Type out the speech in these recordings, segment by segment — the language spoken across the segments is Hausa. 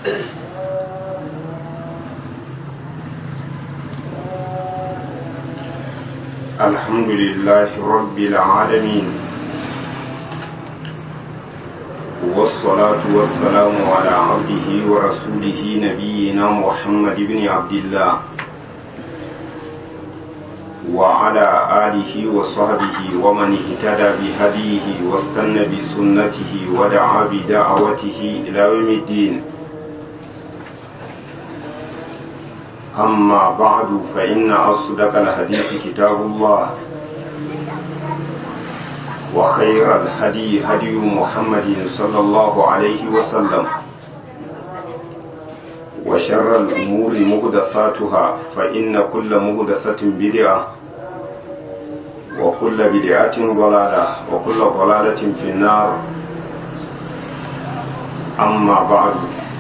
الحمد لله رب العالمين والصلاة والسلام على عبده ورسوله نبينا محمد بن عبد الله وعلى آله وصحبه ومن اهتدى بهديه واستنى بسنته ودعا بدعوته إلى يوم الدين أما بعد فإن أصدق الحديث كتاب الله وخير الهدي هدي محمد صلى الله عليه وسلم وشر الأمور مهدثاتها فإن كل مهدثة بدعة وكل بدعة ضلالة وكل ضلالة في النار أما بعد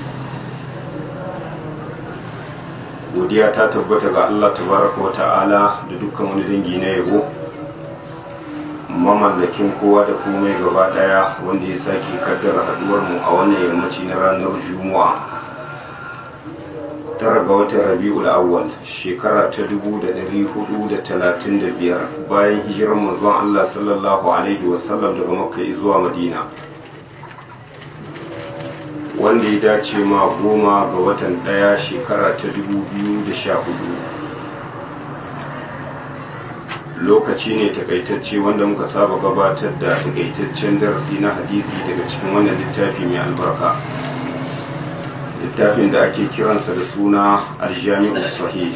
godiya ta tabbata ga Allah tabaraka wa ta'ala da dukkan wani dangi na yabo mamallakin kowa da komai gaba daya wanda ya sake kaddara haduwar mu a wannan yammaci na ranar juma'a tara ga watan rabi'ul awwal shekara ta 1435 bayan hijirar manzon Allah sallallahu alaihi wasallam daga makka zuwa madina wanda ya dace ma goma ga watan daya shekara ta 2014 lokaci ne takaitacce wanda muka saba gabatar da takaitaccen darasi na hadisi daga cikin wannan littafi mai albarka littafin da ake kiransa da suna aljami'u sahih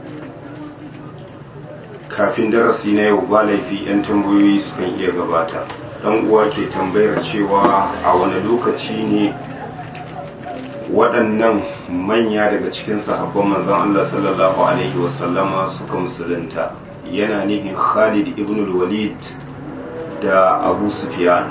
kafin darasi na yau ba laifi 'yan tambayoyi sukan iya gabata dan uwa ke tambayar cewa a wani lokaci ne waɗannan manya daga cikin sahabban manzon Allah sallallahu alaihi wasallama suka musulunta yana nihin Khalid ibn walid da Abu Sufyan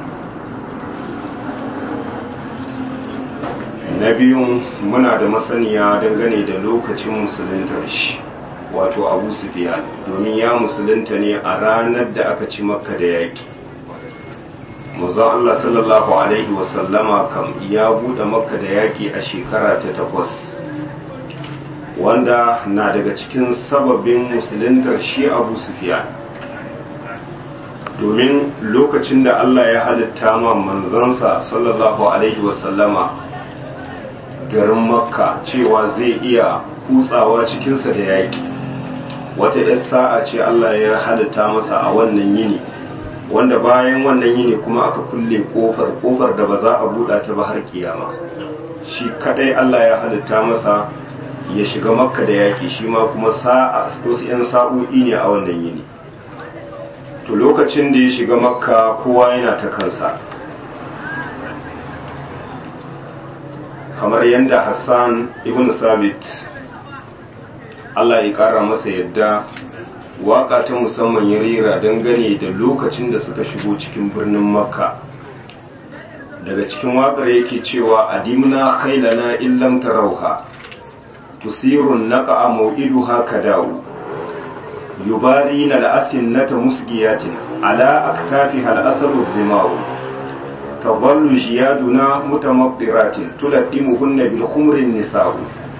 na biyun muna da masaniya dangane da lokacin musuluntar shi wato Abu Sufyan domin ya musulunta ne a ranar da aka ci makka da yaki manzon Allah sallallahu alaihi wasallama kam ya bude makka da yaki a shekara ta takwas wanda na daga cikin sababin musuluntar shi abu sufiya domin lokacin da Allah ya halitta ma manzansa sallallahu alaihi wasallama garin makka cewa zai iya kutsawa cikinsa da yaki wata 'yar sa'a ce Allah ya halitta masa a wannan yini wanda bayan wannan yini kuma aka kulle kofar kofar da ba za a buɗa ta ba har kiyama shi kadai Allah ya halitta masa ya shiga makka da yaƙi shi ma kuma sa'a wasu 'yan sa'o'i ne a wannan yini to lokacin da ya shiga makka kowa yana ta kansa kamar yadda hassan ibn sabit Allah ya ƙara masa yadda waka ta musamman ya rera dangane da lokacin da suka shigo cikin birnin makka daga cikin wakar yake cewa adimna khailana illam tarauha tusirun naqa maw'iduha kadau yubarina al'asinnata musgiyatin ala aktafiha al'asaru dhimau tadhallu jiyaduna mutamaqqiratin tuladdimuhunna bil khumrin nisa'u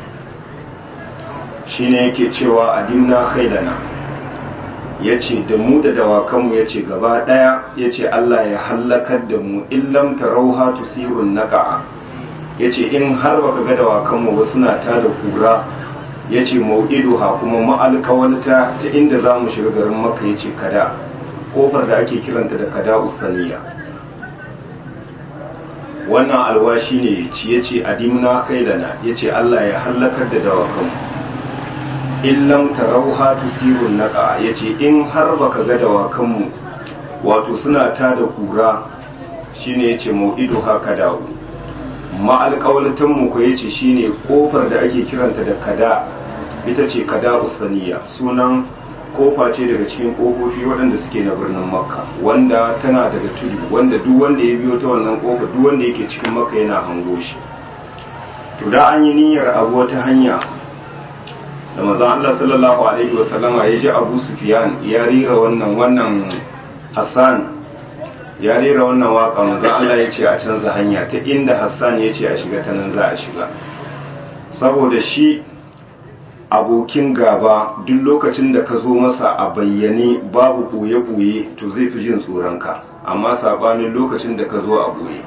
shine yake cewa adimna khailana ya ce da mu da dawakanmu ya ce gaba ɗaya ya ce Allah ya hallakar da mu illam tarauha tusirun naqa'a ya ce in har baka ga dawakanmu ba suna ta da kura ya ce mau'iduha kuma ma'alkawalta ta inda za mu shiga garin maka ya ce kada kofar da ake kiranta da kada usaniya wannan alwashi ne ya ci ya ce adimna kailana ya ce Allah ya hallakar da dawakanmu in lam tarauha tusirun naqa yace in har baka ga dawakanmu wato suna ta da kura shine yace mau'idu haka dawo ma alƙawlatan mu ko yace shine kofar da ake kiranta da kada ita ce kada usaniya sunan kofa ce daga cikin kofofi waɗanda suke na birnin makka wanda tana daga tudu wanda duk wanda ya biyo ta wannan kofa duk wanda yake cikin makka yana hango shi to da an yi niyyar abu wata hanya da manzon Allah sallallahu alaihi wasallama ya ji Abu Sufyan ya rera wannan wannan Hassan ya rera wannan waka manzon Allah ya ce a canza hanya ta inda Hassan ya ce a shiga ta nan za a shiga saboda shi abokin gaba duk lokacin da ka zo masa a bayyane babu ɓoye-ɓoye to zai fi jin tsoronka amma saɓanin lokacin da ka zo a ɓoye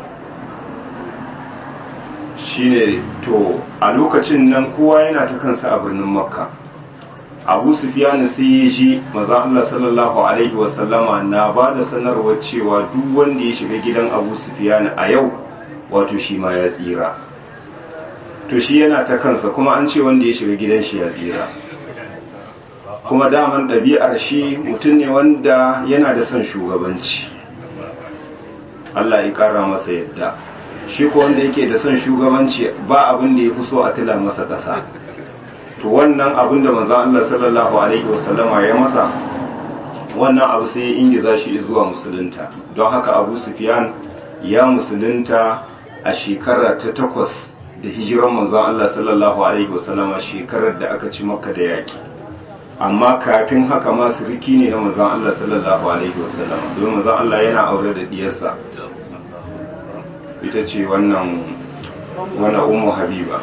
shine to a lokacin nan kowa yana ta kansa a birnin makka abu sufiyanu sai ya ji maza Allah sallallahu alaihi wasallama na ba da sanarwar cewa duk wanda ya shiga gidan abu sufiyanu a yau wato shi ma ya tsira to shi yana ta kansa kuma an ce wanda ya shiga gidan shi ya tsira kuma daman ɗabi'ar shi mutum ne wanda yana da son shugabanci Allah ya ƙara masa yadda shi ko wanda yake da son shugabanci ba abin da ya fi so a tila masa ƙasa to wannan abin da manzon Allah sallallahu alaihi wasallama ya masa wannan abu sai ya ingiza shi zuwa musulunta don haka Abu Sufyan ya musulunta a shekara ta takwas da hijiran manzon Allah sallallahu alaihi wasallama shekarar da aka ci Makka da yaki amma kafin haka ma siriki ne na manzon Allah sallallahu alaihi wasallama domin manzon Allah yana aure da diyarsa ita ce wannan wannan ummu habiba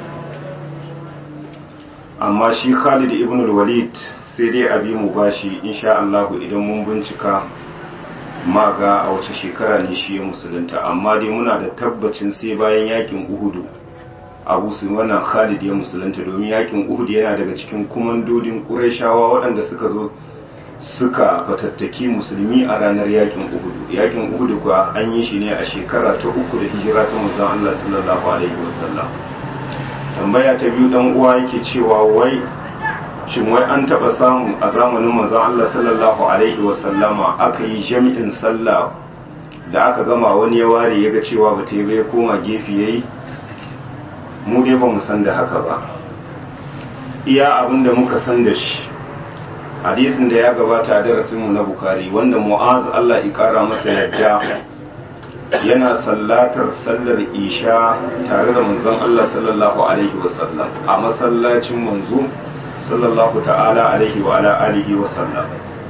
amma shi Khalid ibn al-Walid sai dai abi mu bashi insha Allah idan mun bincika ma ga a wace shekara ne shi ya musulunta amma dai muna da tabbacin sai bayan yakin Uhudu Abu su wannan Khalid ya musulunta domin yakin Uhud yana daga cikin kumandodin Qurayshawa waɗanda suka zo suka fatattaki musulmi a ranar yakin Uhud yakin Uhud kuwa an yi shi ne a shekara ta uku da hijira ta manzon Allah sallallahu alaihi wasallam tambaya ta biyu dan uwa yake cewa wai shin wai an taba samu a zamanin manzon Allah sallallahu alaihi wasallama aka yi jami'in sallah da aka gama wani ya ware ya ga cewa ba ta yi ya koma gefe yayi mu dai ba mu san da haka ba iya abin da muka san da shi hadisin da ya gabata a darasinmu na bukari wanda mu'az Allah ya kara masa yadda yana sallatar sallar isha tare da manzon Allah sallallahu alaihi wasallam a masallacin manzo sallallahu ta'ala alaihi wa ala alihi wasallam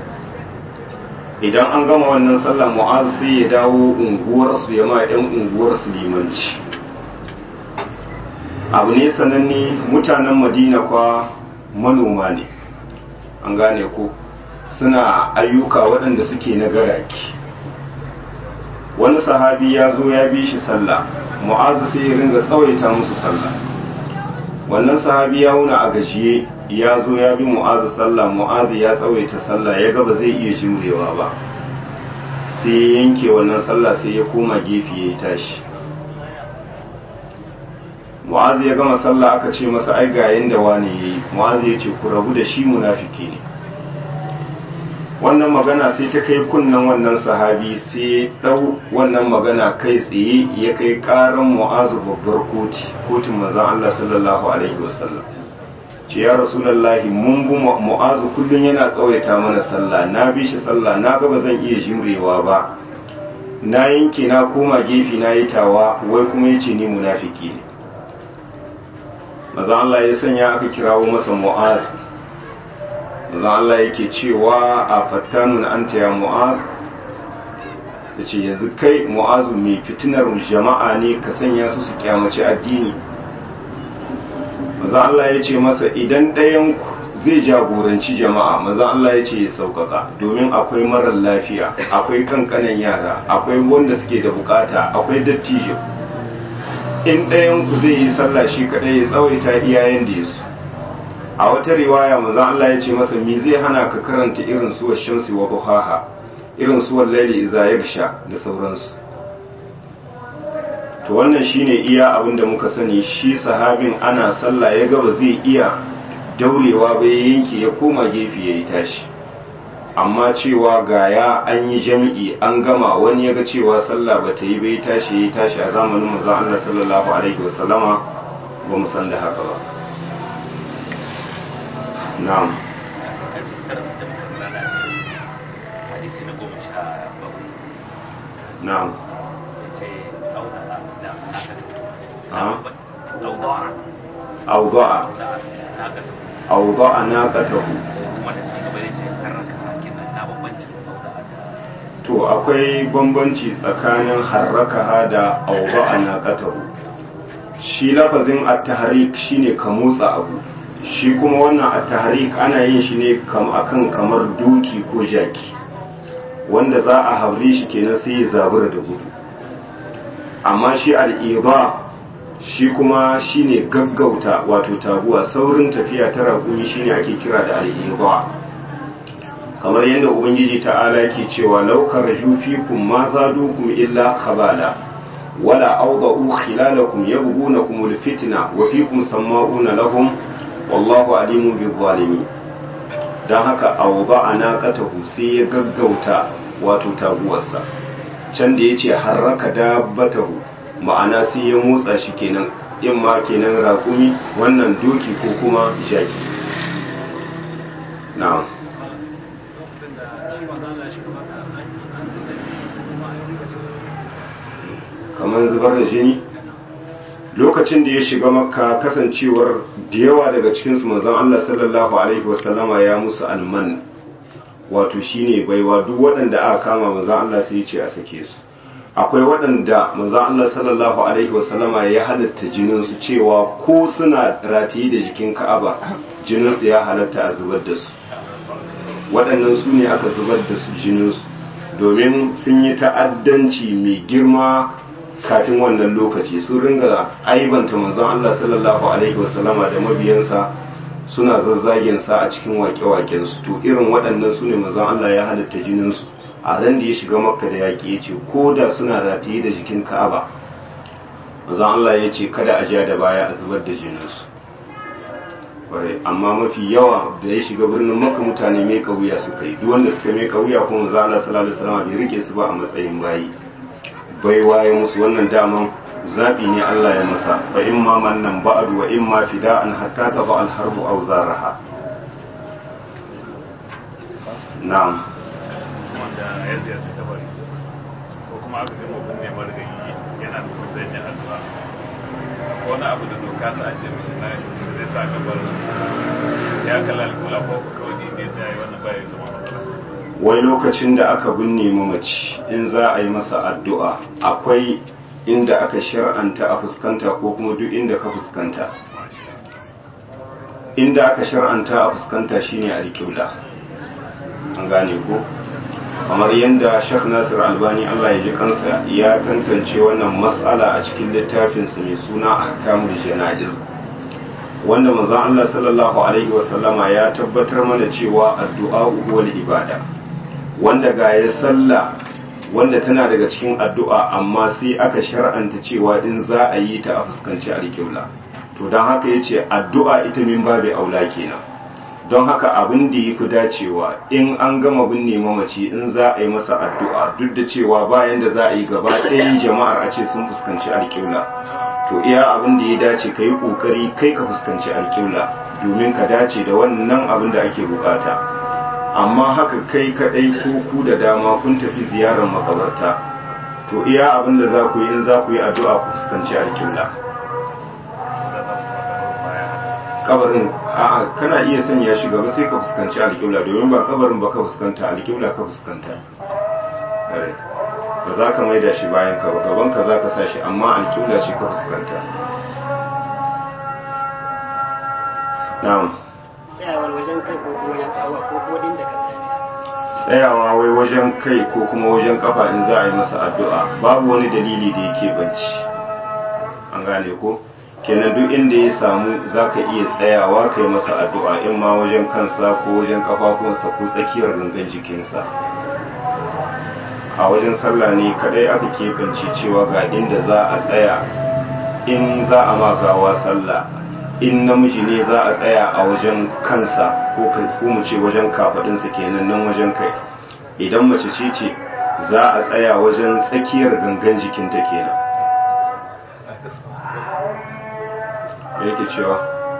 idan an gama wannan sallah mu'az sai ya dawo unguwarsu ya ma 'yan unguwarsu limanci abu ne sananne mutanen madina kwa manoma ne an gane ko suna ayyuka waɗanda suke na garaki wani sahabi ya zo ya bi shi sallah mu'azu sai ya ringa tsawaita musu sallah wannan sahabi ya wuna a gajiye ya zo ya bi mu'azu sallah mu'azu ya tsawaita sallah ya ga ba zai iya jimrewa ba sai ya yanke wannan sallah sai ya koma gefe ya tashi mu'azu ya gama sallah aka ce masa ai ga yanda wani yayi mu'azu ya ce ku rabu da shi munafiki ne wannan magana sai ta kai kunnan wannan sahabi sai dau wannan magana kai tsaye ya kai karan mu'azu babbar koti kotun manzon Allah sallallahu alaihi wasallam ce ya rasulullahi mun bu mu'azu kullun yana tsawaita mana sallah na bi shi sallah na ga ba zan iya jimrewa ba na yanke na koma gefe na yi tawa wai kuma yace ni munafiki ne maza Allah ya sanya aka kirawo masa mu'az maza Allah yake cewa a fattanun anta ya mu'az ya ce yanzu kai mu'azu mai fitinar jama'a ne ka sanya su su kyamaci addini maza Allah ya ce masa idan ɗayanku zai jagoranci jama'a maza Allah ya ce ya sauƙaƙa domin akwai marar lafiya akwai kankanan yara akwai wanda suke da bukata akwai dattijo in ɗayan ku zai yi sallah shi kaɗai ya tsawaita iyayen da ya su a wata riwaya manzon Allah ya ce masa me zai hana ka karanta irin suwar shamsi wa duhaha irin suwar laili iza yagsha da sauransu to wannan shine iya abin da muka sani shi sahabin ana sallah ya gaba zai iya daurewa ba ya yanke ya koma gefe ya yi tashi amma cewa gaya an yi jami'i an gama wani ya ga cewa sallah ba ta yi bai tashi ya tashi a zamanin manzon Allah sallallahu alaihi wasallama ba mu san da haka ba na'am na'am أوضع أوضع ناقته to akwai bambanci tsakanin harrakaha da auba a naƙatahu shi lafazin at-tahrik shine ka motsa abu shi kuma wannan at-tahrik ana yin shi ne akan kamar doki ko jaki wanda za a haure shi kenan sai ya zabura da gudu amma shi al-iba shi kuma shine gaggauta wato taguwa saurin tafiya ta raƙumi shine ake kira da al-iba kamar yadda ubangiji ta'ala ke cewa laukar fikum ma zadukum illa khabala wala awda'u khilalakum yabghunakum alfitna wa fikum sama'una lahum wallahu alimun bil zalimin dan haka awda'a naqatahu sai ya gaggauta wato taguwarsa can da yace harraka dabbatahu ma'ana sai ya motsa shi kenan in ma kenan raƙumi wannan doki ko kuma jaki na'am kamar zubar da jini lokacin da ya shiga makka kasancewar da yawa daga cikinsu manzon Allah sallallahu alaihi wasallama ya musu alman wato shine baiwa duk waɗanda aka kama manzon Allah sai ya ce a sake su akwai waɗanda manzon Allah sallallahu alaihi wasallama ya halatta jinin su cewa ko suna rataye da jikin Ka'aba jinin su ya halatta a zubar da su waɗannan su ne aka zubar da su jinin su domin sun yi ta'addanci mai girma kafin wannan lokaci sun ringa aibanta manzon Allah sallallahu alaihi wasallama da mabiyansa suna zazzagen sa a cikin wake-waken su to irin waɗannan su ne manzon Allah ya halatta jinin su a ran da ya shiga makka da yaƙi ya ce ko da suna rataye da jikin ka'aba manzon Allah ya ce kada a ja da baya a zubar da jinin su amma mafi yawa da ya shiga birnin makka mutane mai kauya suka yi duk wanda suka mai kauya kuma manzon Allah sallallahu alaihi wasallama bai rike su ba a matsayin bayi bai waye musu wannan daman zaɓi ne Allah ya masa fa in ma mannan ba'du wa in ma fida'an hatta ta ba al-harbu aw zaraha na'am wanda ya ziyarci kabari ko kuma aka ga mutum ne marigayi yana da kusan ya addu'a wani abu da doka ta ce mishi na zai sa kabarin ya kalla alkula ko kawai ne da ya yi wannan bayan zama wai lokacin da aka binne mamaci in za a yi masa addu'a akwai inda aka shar'anta a fuskanta ko kuma duk inda ka fuskanta inda aka shar'anta a fuskanta shine alƙibla an gane ko kamar yadda Sheikh Nasir Albani Allah ya ji kansa ya tantance wannan mas'ala a cikin littafinsa mai suna Ahkamul Jana'iz wanda manzon Allah sallallahu alaihi wasallama ya tabbatar mana cewa addu'a huwal ibada wanda ga ya sallah wanda tana daga cikin addu'a amma sai aka shar'anta cewa in za a yi ta a fuskanci alƙibla to don haka ya ce addu'a ita min babu aula kenan don haka abin da ya fi dacewa in an gama binne mamaci in za a yi masa addu'a duk da cewa bayan da za a yi gaba ɗayan jama'ar a ce sun fuskanci alƙibla to iya abin da ya dace ka yi ƙoƙari kai ka fuskanci alƙibla domin ka dace da wannan abin da ake bukata. amma haka kai kadai ko ku da dama kun tafi ziyarar makabarta to iya abin da za ku yi in za ku yi addu'a ku fuskanci alƙibla kabarin a'a kana iya sanya shi gaba sai ka fuskanci alƙibla domin ba kabarin ba ka fuskanta alƙibla ka fuskanta ba za ka maida shi bayan ka ba gaban ka za ka sa shi amma alƙibla ce ka fuskanta na'am tsayawar wajen kai ko kuma wajen kawo ko kuma din da ka tsayawa wai wajen kai ko kuma wajen kafa in za a yi masa addu'a babu wani dalili da yake banci an gane ko kenan duk inda ya samu za ka iya tsayawa kai masa addu'a in ma wajen kansa ko wajen kafafunsa ko tsakiyar gangan jikinsa a wajen sallah ne kadai aka keɓance cewa ga inda za a tsaya in za a magawa sallah in namiji ne za a tsaya a wajen kansa ko mu ce wajen kafadinsa kenan nan wajen kai idan mace ce ce za a tsaya wajen tsakiyar gangan jikinta kenan yake cewa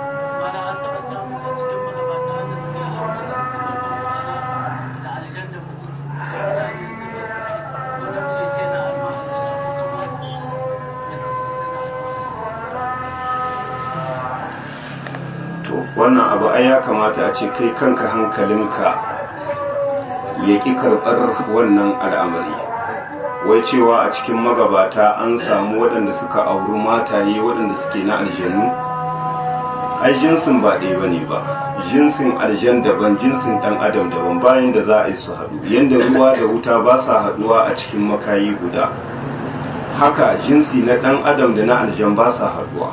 wannan abu ai ya kamata a ce kai kanka hankalinka ya ƙi karɓar wannan al'amari wai cewa a cikin magabata an samu waɗanda suka auri mataye waɗanda suke na aljanu ai jinsin ba ɗaya bane ba jinsin aljan daban jinsin ɗan adam daban bayan da za a yi su haɗu yadda ruwa da wuta ba sa haɗuwa a cikin makayi guda haka jinsi na ɗan adam da na aljan ba sa haɗuwa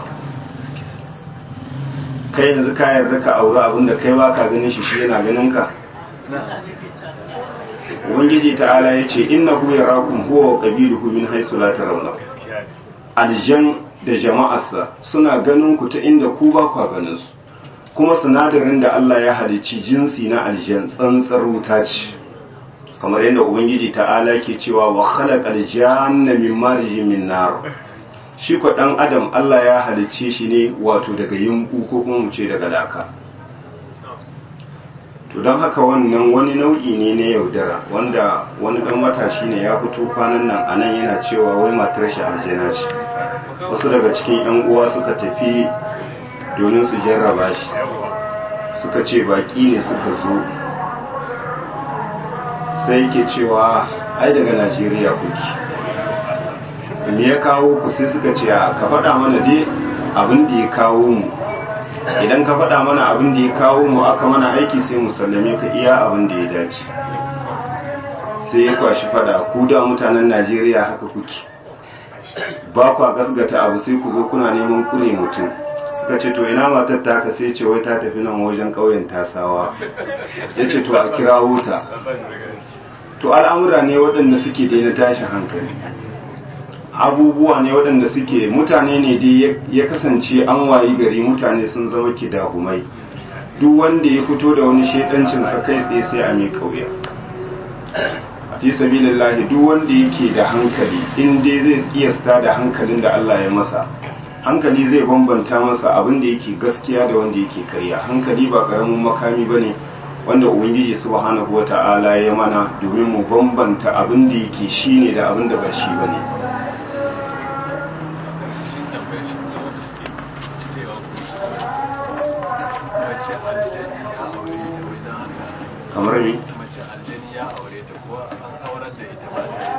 kai yanzu ka yarda ka auri abinda kai ba ka ganin shi shi yana ganin ka ubangiji ta'ala ya ce inna hu yarakum huwa wa qabiluhu min haythu la tarawna aljan da jama'arsa suna ganin ku ta inda ku ba ku ganin su kuma sinadarin da Allah ya halicci jinsi na aljan tsantsar wuta ce kamar yadda ubangiji ta'ala ke cewa wa khalaqal janna min marjin min nar shi ko dan adam Allah ya halicce shi ne wato daga yimbu ko kuma mu ce daga laka to don haka wannan wani nau'i ne na yaudara wanda wani dan matashi ne ya fito kwanan nan a nan yana cewa wai matar shi aljana ce wasu daga cikin yan uwa suka tafi domin su jarraba shi suka ce baki ne suka zo sai yake cewa ai daga najeriya kuki me ya kawo ku sai suka ce ka faɗa mana dai abin da ya kawo mu idan ka faɗa mana abin da ya kawo mu aka mana aiki sai mu sallame ka iya abin da ya dace sai ya kwashi faɗa ku da mutanen najeriya haka kuke ba kwa gasgata abu sai ku zo kuna neman kure mutum suka ce to ina matar ta ka sai ce wai ta tafi nan wajen ƙauyen tasawa ya ce to a kira wuta to al'amura ne waɗanda suke daina tashin hankali abubuwa ne waɗanda suke mutane ne dai ya kasance an wayi gari mutane sun zama kidahumai duk wanda ya fito da wani shaidancin sa kai tsaye sai a mai kauya fi sabilillahi duk wanda yake da hankali in dai zai kiyasta da hankalin da Allah ya masa hankali zai bambanta masa abin da yake gaskiya da wanda yake karya hankali ba karamin makami bane wanda ubangiji subhanahu wata'ala ya mana domin mu bambanta abin da yake shine da abin da ba shi bane kamar ne mace aljani ya aure ta ko an aurar da ita ba ta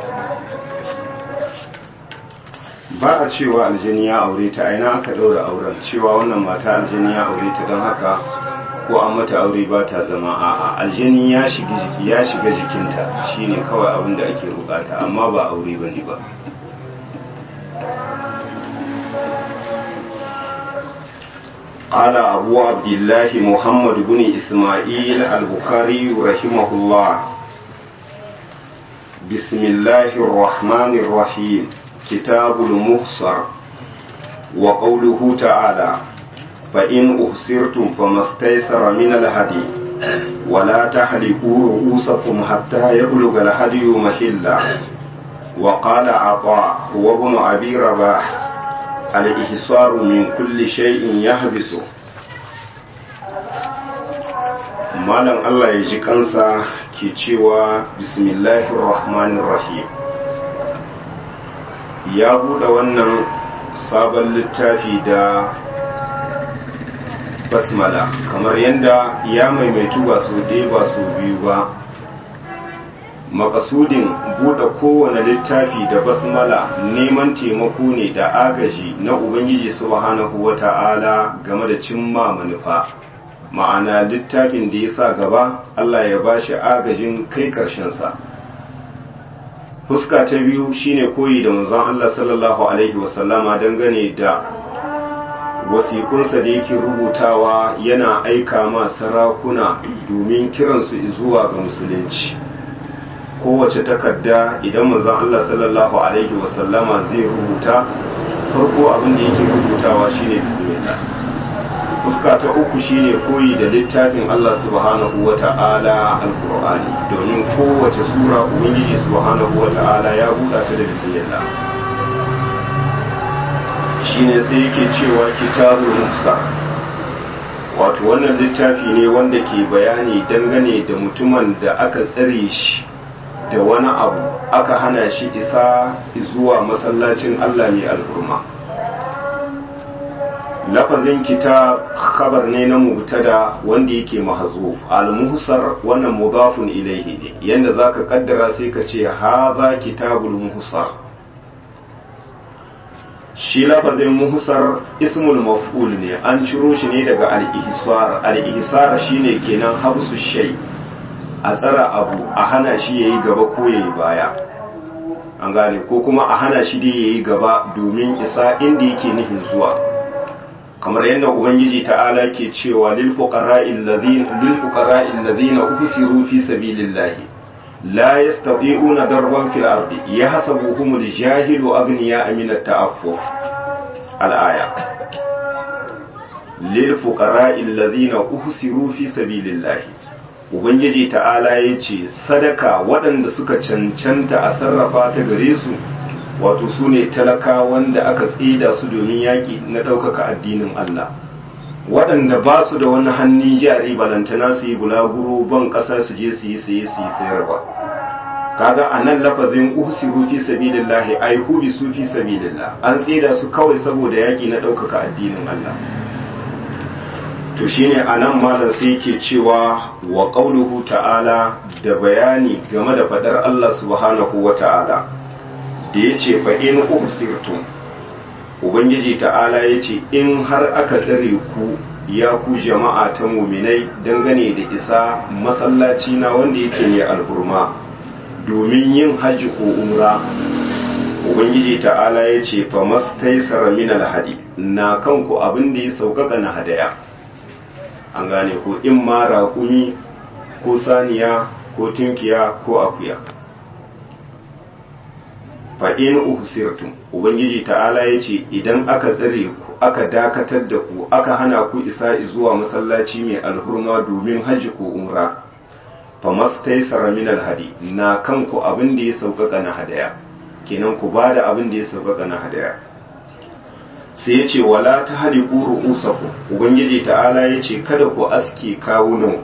ita ba a cewa aljani ya aure ta aina aka ɗaura auren cewa wannan mata aljani ya aure ta don haka ko an mata aure ba ta zama a'a aljani ya shiga jiki ya shiga jikinta shine kawai abin da ake bukata amma ba aure bane ba قال أبو عبد الله محمد بن إسماعيل البخاري رحمه الله بسم الله الرحمن الرحيم كتاب المحصر وقوله تعالى فإن أحصرتم فما استيسر من الهدي ولا تحلقوا رؤوسكم حتى يبلغ الهدي محلا وقال عطاء هو ابن أبي رباح الإحصار من كل شيء يحبسه malam Allah ya ji kansa ke cewa bismillahir rahmanir rahim ya buɗe wannan sabon littafi da basmala kamar yadda ya maimaitu ba su ɗaya ba su biyu ba makasudin buɗe kowane littafi da basmala neman taimako ne da agaji na ubangiji subhanahu wata'ala game da cimma manufa ma'ana littafin da ya sa gaba Allah ya ba shi agajin kai ƙarshensa fuska ta biyu shine koyi da manzon Allah sallallahu alaihi wasallama dangane da wasikunsa da yake rubutawa yana aika ma sarakuna domin kiransu zuwa ga musulunci kowace takarda idan manzon Allah sallallahu alaihi wasallama zai rubuta farko abin da yake rubutawa shine bismillah fuska ta uku shine koyi da littafin Allah subhanahu wa ta'ala alqur'ani domin kowace sura ubangiji subhanahu wa ta'ala ya buɗa ta da bismillah shine sai yake cewa kitabul musa wato wannan littafi ne wanda ke bayani dangane da mutumin da aka tsare shi da wani abu aka hana shi isa zuwa masallacin Allah mai al'urma lafazin kitab khabar ne na mubtada wanda yake mahzuf al-muhsar wannan mudafun ilaihi ne yanda zaka kaddara sai ka ce hadha kitabul muhsar shi lafazin muhsar ismul maf'ul ne an ciro shi ne daga al-ihsar al-ihsar shine kenan habsu shay a tsara abu a hana shi yayi gaba ko yayi baya an gane ko kuma a hana shi da yayi gaba domin isa inda yake nihin zuwa kamar yadda ubangiji ta'ala ke cewa lil fuqara'il ladhina lil fuqara'il ladhina usiru fi sabilillahi la yastati'una darban fil ardi yahsabuhum al-jahilu aghniya min at-ta'affuf al-aya lil fuqara'il ladhina usiru fi sabilillahi ubangiji ta'ala yace sadaka waɗanda suka cancanta a sarrafa ta gare su wato su ne talaka wanda aka tsida su domin yaƙi na ɗaukaka addinin Allah waɗanda ba su da wani hannun jari balantana su yi bulaguro ban ƙasa su je su yi saye su yi sayarwa kaga a nan lafazin uhsiru fi sabilillahi ai hubi su fi sabilillah an tsida su kawai saboda yaƙi na ɗaukaka addinin Allah to shine anan malam sai yake cewa wa qauluhu ta'ala da bayani game da fadar Allah subhanahu wa ta'ala da ya ce fa in ubsirtum ubangiji ta'ala ya ce in har aka tsare ku ya ku jama'a ta muminai dangane da isa masallaci na wanda yake ne alhurma domin yin hajji ko umra ubangiji ta'ala ya ce fa mastaisara min alhadi na kanku abin da ya sauƙaƙa na hadaya an gane ko in ma raƙumi ko saniya ko tunkiya ko akuya fa'in uhsirtum ubangiji ta'ala ya ce idan aka tsare ku aka dakatar da ku aka hana ku isa zuwa masallaci mai alhurma domin hajji ko umra fa mastaisara min alhadi na kanku abin da ya sauƙaƙa na hadaya kenan ku ba da abin da ya sauƙaƙa na hadaya sai ya ce wala ta hali ƙuru usaku ubangiji ta'ala ya ce kada ku aske kawunanku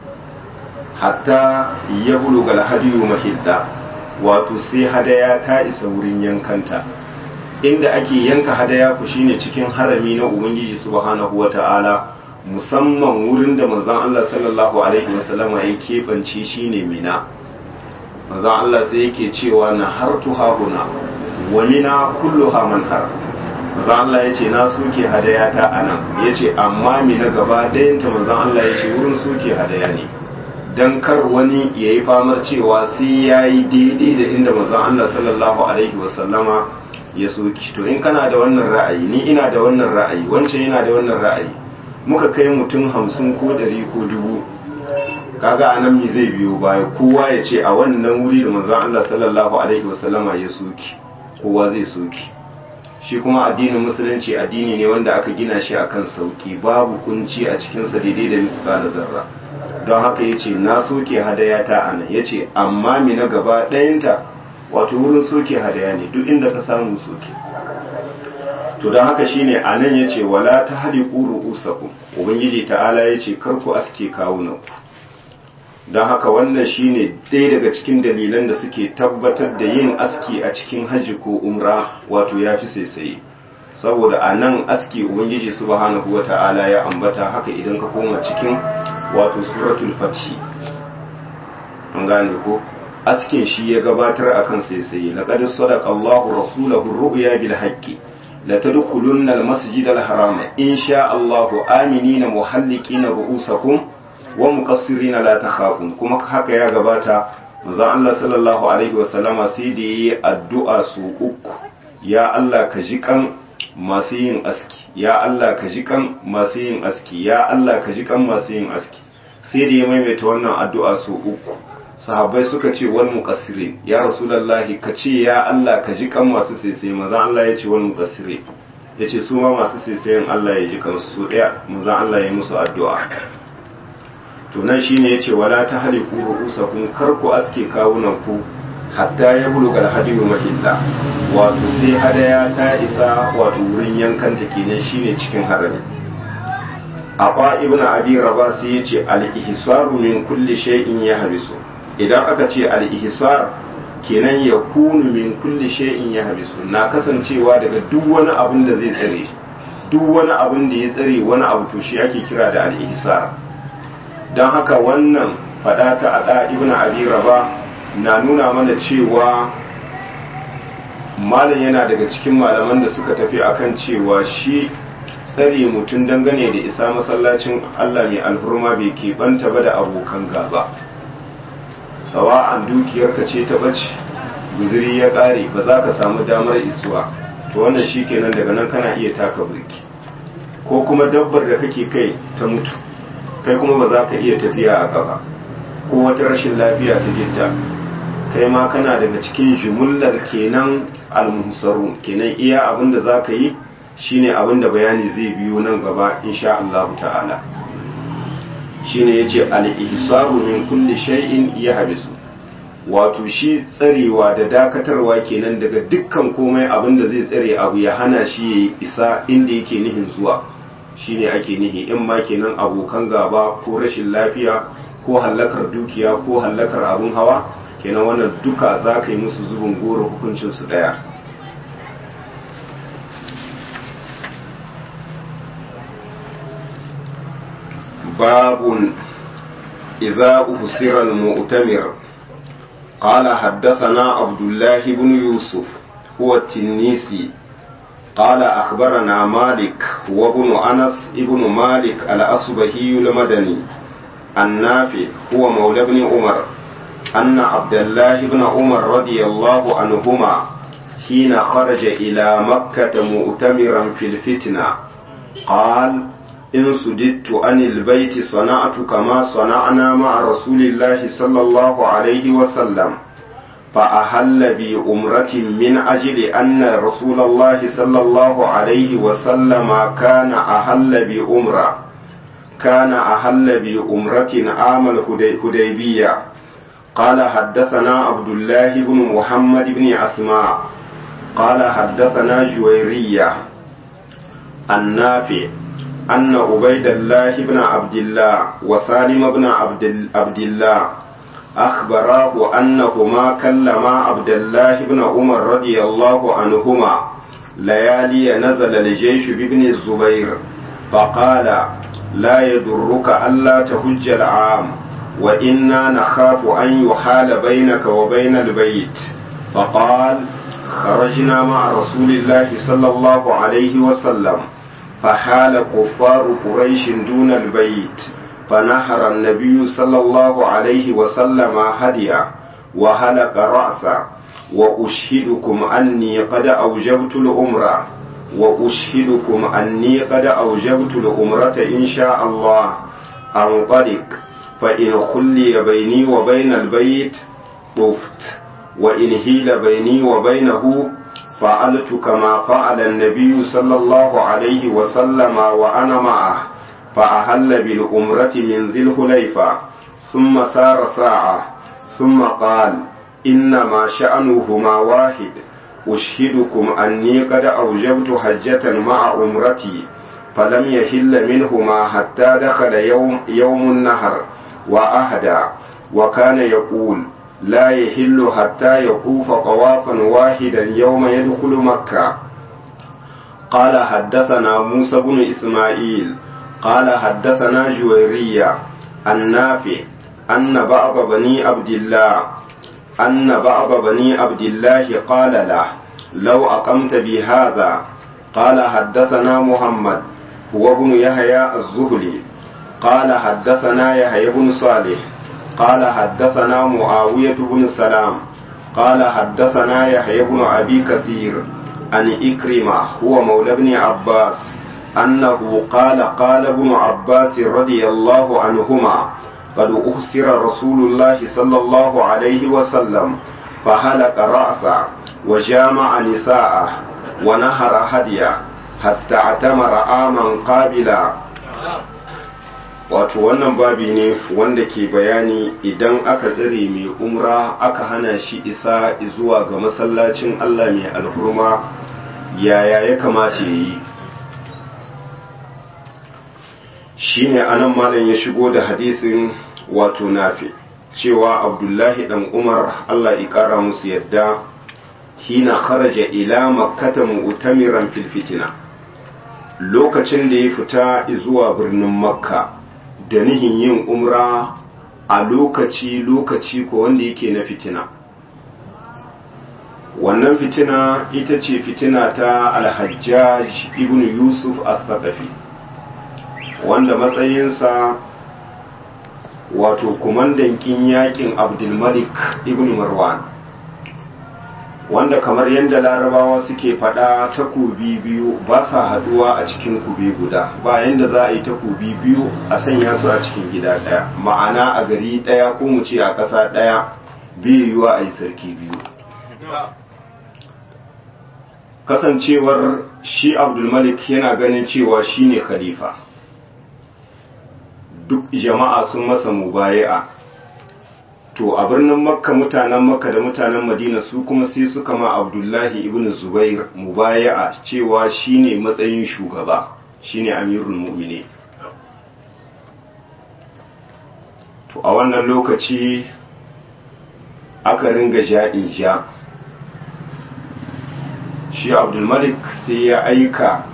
hatta ya buluga alhadiyu mahidda wato sai hadaya ta isa wurin yankanta inda ake yanka hadaya ku shine cikin harami na ubangiji subhanahu wata'ala musamman wurin da manzon Allah sallallahu alaihi wasallama ya keɓance shine mina manzon Allah sai yake cewa na hartu hahuna wa mina kulluha manhar manzon Allah ya ce na soke hadaya ta anan ya ce amma mina gaba ɗayanta manzon Allah ya ce wurin soke hadaya ne don kar wani ya yi famar cewa sai ya yi daidai da inda manzon Allah sallallahu alaihi wasallama ya soki to in kana da wannan ra'ayi ni ina da wannan ra'ayi wancan yana da wannan ra'ayi muka kai mutum hamsin ko ɗari ko dubu kaga a nan mi zai biyo baya kowa ya ce a wannan wuri da manzon Allah sallallahu alaihi wasallama ya soki kowa zai soki shi kuma addinin musulunci addini ne wanda aka gina shi akan sauki babu kunci a cikinsa daidai da misali zarra don haka ya ce na soke hadaya ta a nan ya ce amma mi na gaba ɗayanta wato wurin soke hadaya ne duk inda ka samu soke to don haka shine a nan ya ce wala ta hali ƙuru usaku ubangiji ta'ala ya ce karku aske kawunanku don haka wannan shine ɗaya daga cikin dalilan da suke tabbatar da yin aski a cikin hajji ko umra wato ya fi saisaye saboda a nan aski ubangiji subhanahu wa ta'ala ya ambata haka idan ka koma cikin wato suratul fathi an gane ko askin shi ya gabatar akan saisaye laqad sadaqa Allahu rasulahu ru'ya bil haqqi la tadkhulunna al masjid al haram insha Allahu aminina muhallikina ru'usakum wa muqassirina la takhafun kuma haka ya gabata manzon Allah sallallahu alaihi wa sallama sai da yayi addu'a su uku ya Allah ka ji kan masu yin aski ya Allah ka ji kan masu yin aski ya Allah ka ji kan masu yin aski sai da ya maimaita wannan addu'a su uku sahabbai suka ce wal muqassirin ya rasulullahi ka ce ya Allah ka ji kan masu saisaye manzon Allah ya ce wal muqassirin yace su ma masu saisayen Allah ya ji kan su daya manzon Allah ya musu addu'a to nan shine yace wala ta haliku ru'usakum kar ku aske kawunan ku hatta ya buluga alhadiyu mahilla wato sai hadaya ta isa wato wurin yankanta kenan shine cikin harami Aba ibn Abi Rabah sai yace al-ihsaru min kulli shay'in yahbisu idan aka ce al-ihsar kenan ya kunu min kulli shay'in yahbisu na kasancewa daga duk wani abin da zai tsare shi duk wani abin da ya tsare wani abu to shi ake kira da al-ihsar don haka wannan faɗa ta ada ibn abi raba na nuna mana cewa malam yana daga cikin malaman da suka tafi akan cewa shi tsare mutum dangane da isa masallacin Allah mai alhurma bai keɓanta ba da abokan gaba sawa'an dukiyarka ce ta bace guziri ya ƙare ba za ka samu damar isuwa to wannan shi kenan daga nan kana iya taka birki ko kuma dabbar da kake kai ta mutu kai kuma ba za ka iya tafiya a gaba ko wata rashin lafiya ta gitta kai ma kana daga cikin jumullar kenan almuhsaru kenan iya abin da za ka yi shine abin da bayani zai biyo nan gaba insha Allah ta'ala shine yace al-ihsaru min kulli shay'in yahbisu wato shi tsarewa da dakatarwa kenan daga dukkan komai abin da zai tsare abu ya hana shi ya isa inda yake nihin zuwa shine ake nihi in ma kenan abokan gaba ko rashin lafiya ko hallakar dukiya ko hallakar abun hawa kenan wannan duka za ka yi musu zubin goro hukuncinsu ɗaya باب إذا أفسر المؤتمر قال حدثنا عبد الله بن يوسف هو التنيسي قال أخبرنا مالك هو ابن أنس ابن مالك الأصبهي المدني النافع هو مولى ابن عمر أن عبد الله بن عمر رضي الله عنهما حين خرج إلى مكة مؤتمرا في الفتنة قال إن سددت عن البيت صنعت كما صنعنا مع رسول الله صلى الله عليه وسلم فأهل بأمرة من أجل أن رسول الله صلى الله عليه وسلم كان أهل بأمرة كان أهل بأمرة عام الهديبية قال حدثنا عبد الله بن محمد بن أسماء قال حدثنا جويرية النافع أن عبيد الله بن عبد الله وسالم بن عبد, عبد الله أخبراه أنهما كلما عبد الله بن عمر رضي الله عنهما ليالي نزل الجيش بابن الزبير فقال لا يضرك ألا تهج العام وإنا نخاف أن يحال بينك وبين البيت فقال خرجنا مع رسول الله صلى الله عليه وسلم فحال كفار قريش دون البيت فنحر النبي صلى الله عليه وسلم هديا وهلك رأسا وأشهدكم أني قد أوجبت الأمرة وأشهدكم أني قد أوجبت الأمرة إن شاء الله أنطلق فإن خلي بيني وبين البيت طفت وإن هيل بيني وبينه فعلت كما فعل النبي صلى الله عليه وسلم وأنا معه فأهل بالأمرة من ذي الحليفة ثم سار ساعة ثم قال إنما شأنهما واحد أشهدكم أني قد أوجبت حجة مع أمرتي فلم يهل منهما حتى دخل يوم, يوم النهر وأهدى وكان يقول لا يهل حتى يطوف طوافا واحدا يوم يدخل مكة قال حدثنا موسى بن إسماعيل قال حدثنا جويرية النافع أن بعض بني عبد الله أن بعض بني عبد الله قال له لو أقمت بهذا قال حدثنا محمد هو ابن يحيى الزهلي قال حدثنا يحيى بن صالح قال حدثنا معاوية بن سلام قال حدثنا يحيى بن أبي كثير عن إكرمة هو مولى ابن عباس أنه قال قال ابن عباس رضي الله عنهما قد أخسر رسول الله صلى الله عليه وسلم فهلك رأسا وجامع نساءه ونهر هديه حتى اعتمر آما قابلا wato wannan babi ne wanda ke bayani idan aka tsare mai umra aka hana shi isa zuwa ga masallacin Allah mai alhurma yaya ya kamata ya yi shi ne anan malam ya shigo da hadisin wato nafi cewa abdullahi dan umar Allah ya kara musu yadda hina kharaja ila makkata mu'tamiran fil fitina lokacin da ya fita zuwa birnin makka da nihin yin umra a lokaci-lokaci ko wanda yake na fitina wannan fitina ita ce fitina ta alhajjaj ibn yusuf as-saqafi wanda matsayinsa wato kumandan kin yakin abdulmalik ibn marwan wanda kamar yadda larabawa suke fada takobi biyu ba sa haduwa a cikin kube guda ba yadda za a yi takobi biyu a sanya su a cikin gida daya ma'ana a gari daya ko mu ce a ƙasa daya biyu yiwa a yi sarki biyu kasancewar shi abdulmalik yana ganin cewa shine khalifa duk jama'a sun masa mubaya'a to a birnin makka mutanen makka da mutanen madina su kuma sai suka ma abdullahi ibn zubair mubaya'a cewa shine matsayin shugaba shine amirul mu'mini to a wannan lokaci aka ringa ja'in ja shi abdulmalik sai ya aika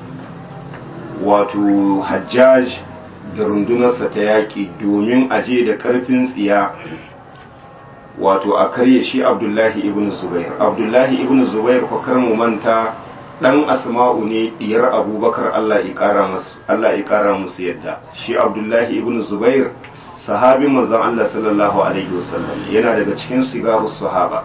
wato hajjaj da rundunarsa ta yaƙi domin aje da ƙarfin tsiya wato a karye shi abdullahi ibn zubair abdullahi ibn zubair kwakar mu manta ɗan asma'u ne diyar abubakar allah ya ƙara musu yadda shi abdullahi ibn zubair sahabin manzon allah sallallahu alaihi wasallam yana daga cikin sigarus sahaba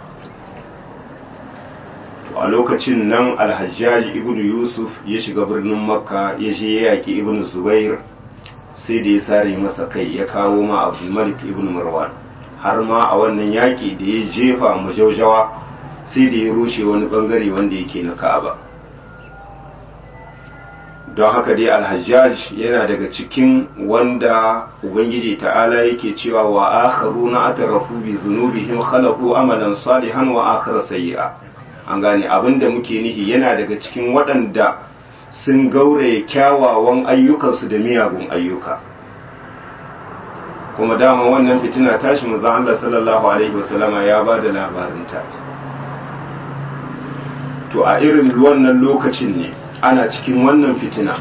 a lokacin nan alhajjaji ibn yusuf ya shiga birnin makka ya je ya yaƙi ibn zubair sai da ya sare masa kai ya kawo ma abdulmalik ibn marwan har ma a wannan yaƙi da ya jefa majaujawa sai da ya rushe wani bangare wanda yake na ka'aba don haka dai alhajjaj yana daga cikin wanda ubangiji ta'ala yake cewa wa akharuna atarafu bi dhunubihim khalaqu amalan salihan wa akhara sayyi'a an gane abinda muke nihi yana daga cikin waɗanda sun gauraye kyawawan ayyukansu da miyagun ayyuka kuma dama wannan fitina tashi maza Allah sallallahu alaihi wasallama ya ba da labarinta to a irin wannan lokacin ne ana cikin wannan fitina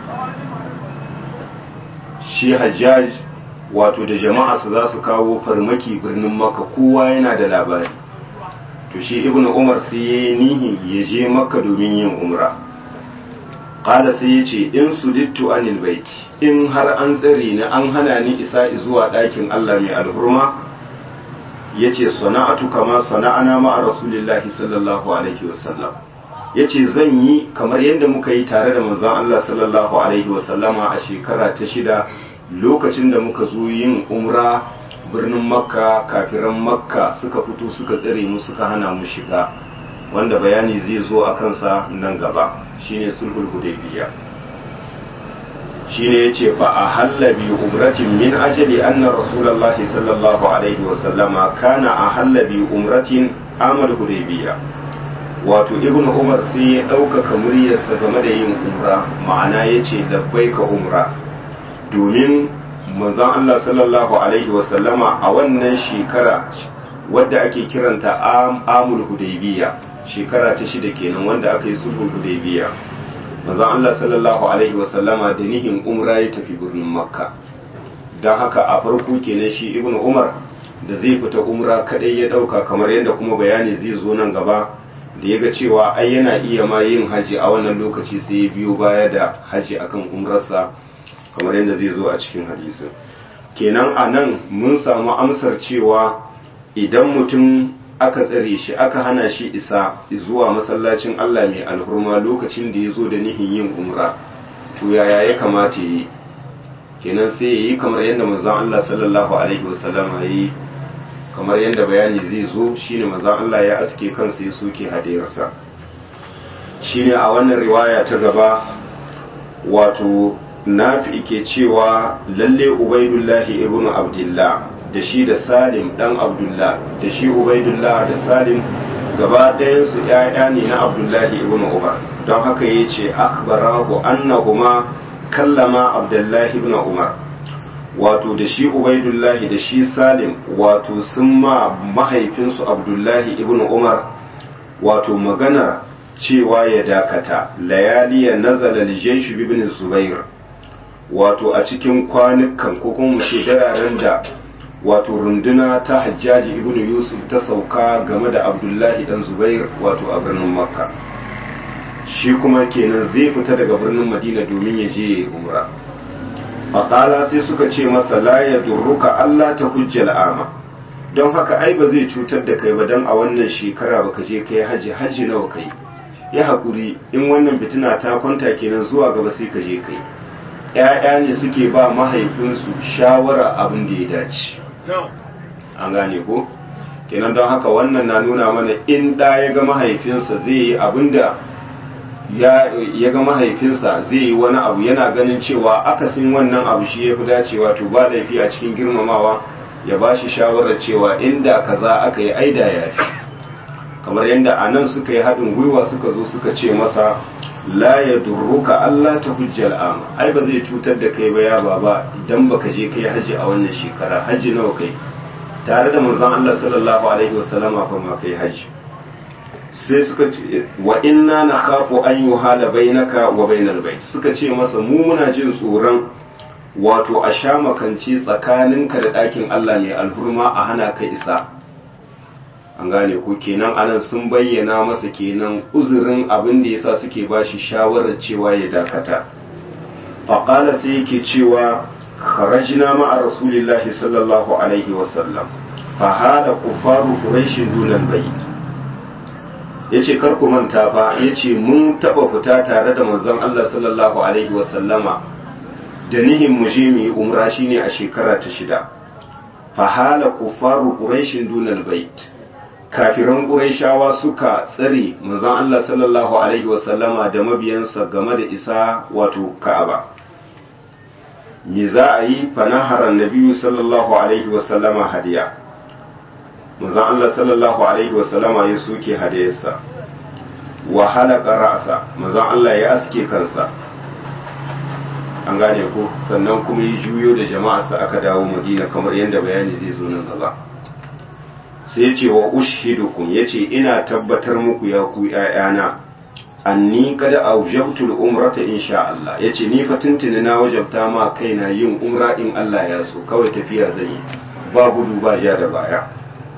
shi hajjaj wato da jama'a su za su kawo farmaki birnin maka kowa yana da labari to shi ibnu umar sai ya yi nihi ya je makka domin yin umra ƙala sai ya ce in su dittu anil baiti in har an tsare ni an hana ni isa zuwa ɗakin allah mai alhurma ya ce sana'atu kama sana'ana ma'a rasulillahi sallallahu alaihi wasallam ya ce zan yi kamar yadda muka yi tare da manzon allah sallallahu alaihi wasallama a shekara ta shida lokacin da muka zo yin umra birnin makka kafiran makka suka fito suka tsare mu suka hana mu shiga wanda bayani zai zo a kansa nan gaba shine sulhul hudaybiya shine yace fa ahalla bi umratin min ajali anna rasulullahi sallallahu alaihi wa sallama kana ahalla bi umratin amal hudaybiya wato ibnu umar sai ya ɗaukaka muryarsa game da yin umra ma'ana yace labbaika umra domin manzon Allah sallallahu alaihi wasallama a wannan shekara wadda ake kiranta amul hudaybiya shekara ta shida kenan wanda aka yi sulhul hudaybiya manzon Allah sallallahu alaihi wasallama da nihin umra ya tafi birnin makka don haka a farko kenan shi ibnu umar da zai fita umra kadai ya dauka kamar yadda kuma bayani zai zo nan gaba da ya ga cewa ai yana iya ma yin haji a wannan lokaci sai ya biyo baya da haji akan umrarsa kamar yadda zai zo a cikin hadisin kenan a nan mun samu amsar cewa idan mutum aka tsare shi aka hana shi isa zuwa masallacin Allah mai alhurma lokacin da ya zo da nihin yin umra to yaya ya kamata yi kenan sai ya yi kamar yadda manzon Allah sallallahu alaihi wasallam ya yi kamar yadda bayani zai zo shine manzon Allah ya aske kansa ya soke hadiyarsa shine a wannan riwaya ta gaba wato nafi ke cewa lalle ubaidullahi ibnu abdullah da shi da salim dan abdullah da shi ubaidullah da salim gaba ɗayansu ‘ya'ya ne na abdullahi ibn umar don haka ya ce akbarahu annahuma kallama abdullahi ibn umar wato da shi ubaidullahi da shi salim wato sun ma mahaifinsu abdullahi ibn umar wato maganar cewa ya dakata layaliya nazala lijaish ibn zubair wato a cikin kwanukan ko kuma mu ce dararen da wato runduna ta hajjaji ibn yusuf ta sauka game da abdullahi dan zubair wato a birnin makka shi kuma kenan zai fita daga birnin madina domin ya je umra faƙala sai suka ce masa la ya durruka allah ta hujjal ama don haka ai ba zai cutar da kai ba don a wannan shekara baka je kai haji haji nawa kai ya haƙuri in wannan fitina ta kwanta kenan zuwa gaba sai ka je kai ‘ya'ya ne suke ba mahaifinsu shawara abin da ya dace an gane ko kenan don haka wannan na nuna mana in ɗa ya ga mahaifinsa zai yi abin da ya ga mahaifinsa zai yi wani abu yana ganin cewa akasin wannan abu shi ya fi dacewa to ba laifi a cikin girmamawa ya ba shi shawarar cewa inda kaza aka yi aida ya fi kamar yadda a nan suka yi haɗin gwiwa suka zo suka ce masa la ya durruka Allah ta hujjar ama ai ba zai cutar da kai ba ya baba idan baka je kai haji a wannan shekara haji nawa kai tare da manzon Allah sallallahu alaihi wasallama fa ma kai haji sai suka ce wa inna nakhafu an yuhala bainaka wa bainal bait suka ce masa mu muna jin tsoron wato a sha makanci tsakaninka da ɗakin Allah mai alhurma a hana ka isa an gane ko kenan anan sun bayyana masa kenan uzurin abin da yasa suke bashi shawarar cewa ya dakata faqala sai yake cewa kharajna ma'a rasulillahi sallallahu alaihi wasallam fa hada kufaru quraish dunal bayt yace kar ku manta fa yace mun taba fita tare da manzon Allah sallallahu alaihi wasallama da nihin mu je mu yi umra shine a shekara ta shida fa hala kufaru quraish dunal bayt kafiran ƙurayshawa suka tsare manzon Allah sallallahu alaihi wasallama da mabiyansa game da isa wato Ka'aba me za a yi fanaharan nabiyu sallallahu alaihi wasallama hadiya manzon Allah sallallahu alaihi wasallama ya soke hadiyarsa wa halaka ra'sa manzon Allah ya aske kansa an gane ko sannan kuma ya juyo da jama'arsa aka dawo Madina kamar yadda bayani zai zo nan gaba sai ce wa ushidukum yace ina tabbatar muku ya ku ƴaƴana anni kada aujabtul umrata insha Allah yace ni fa tuntuni na wajabta ma kaina yin umra in Allah ya so kawai tafiya zan yi ba gudu ba ja da baya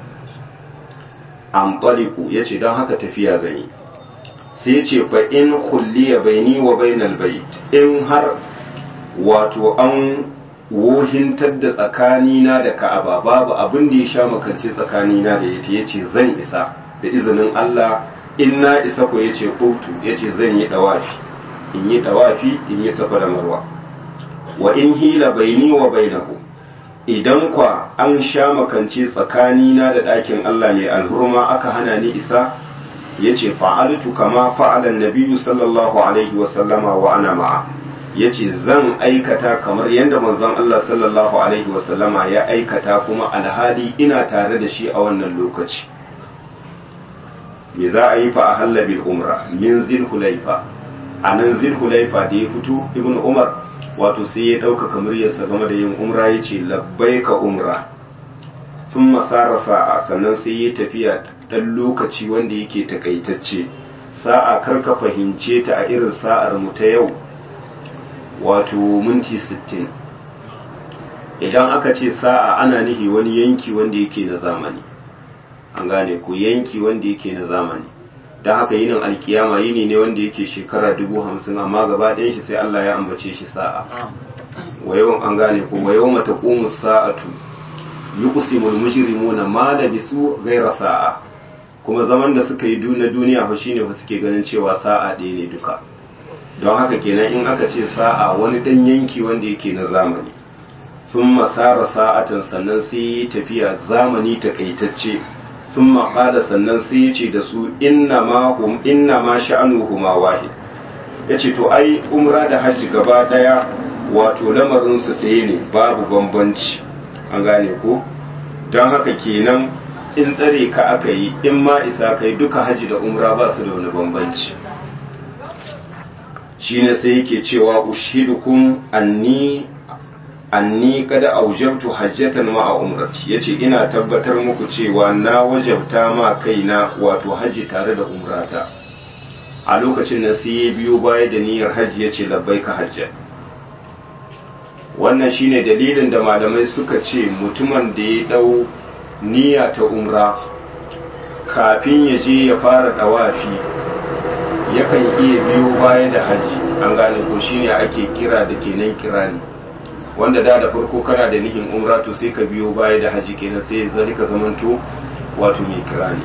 an taliku yace don haka tafiya zan yi sai yace fa in khulliya baini wa bainal bait in har wato an wohintar da tsakanina da ka'aba babu abin da ya sha makance tsakanina da yake yace zan isa da izinin Allah in na isa ko yace qultu yace zan yi dawafi in yi dawafi in yi safa da marwa wa in hila baini wa bainahu idan kwa an sha makance tsakanina da ɗakin Allah ne alhurma aka hana ni isa yace fa'altu kama fa'ala nabiyyu sallallahu alaihi wa sallama wa ana ma'a ya ce zan aikata kamar yadda manzon Allah sallallahu Alaihi wasallama ya aikata kuma alhali ina tare da shi a wannan lokaci me za a yi fa a hallabil umra min zilhulaifa a nan zilhulaifa da ya fito ibn umar wato sai ya ɗaukaka muryarsa game da yin umra ya ce labbaika umra sun masara sa'a sannan sai ya tafiya ɗan lokaci wanda yake takaitacce sa'a karka fahimce ta a irin sa'ar mu ta yau wato minti 60 idan aka ce sa'a ana nihi wani yanki wanda yake na zamani an gane ku yanki wanda yake na zamani don haka yinin alkiyama yini ne wanda yake shekara dubu hamsin amma gaba ɗayan shi sai Allah ya ambace shi sa'a wayon an gane ku wayo mata ƙumus sa'atu yi kusimul mujrimuna ma da bisu gaira sa'a kuma zaman da suka yi na duniya fa shine fa suke ganin cewa sa'a ɗaya ne duka don haka kenan in aka ce sa'a wani ɗan yanki wanda yake na zamani sun masara sa'atan sannan sai yi tafiya zamani takaitacce sun maƙada sannan sai ya ce da su inna ma sha'anu huma wahid ya ce to ai umra da hajji gaba ɗaya wato lamarinsu ɗaya ne babu bambanci an gane ko don haka kenan in tsare ka aka yi in ma isa kai duka hajji da umra ba su da wani bambanci shine sai yake cewa ushidukum anni anni kada aujabtu hajjatan ma'a umrati yace ina tabbatar muku cewa na wajabta ma kaina wato haji tare da umrata a lokacin nan sai ya biyo baya da niyyar hajji ya ce labbaika hajjan wannan shine dalilin da malamai suka ce mutumin da ya dau niyya ta umra kafin ya je ya fara dawafi yakan iya biyo baya da hajji an gane ko shine ake kira da kenan kirani wanda da da farko kana da nihin umra to sai ka biyo baya da hajji kenan sai ya zai ka zamanto wato mai kirani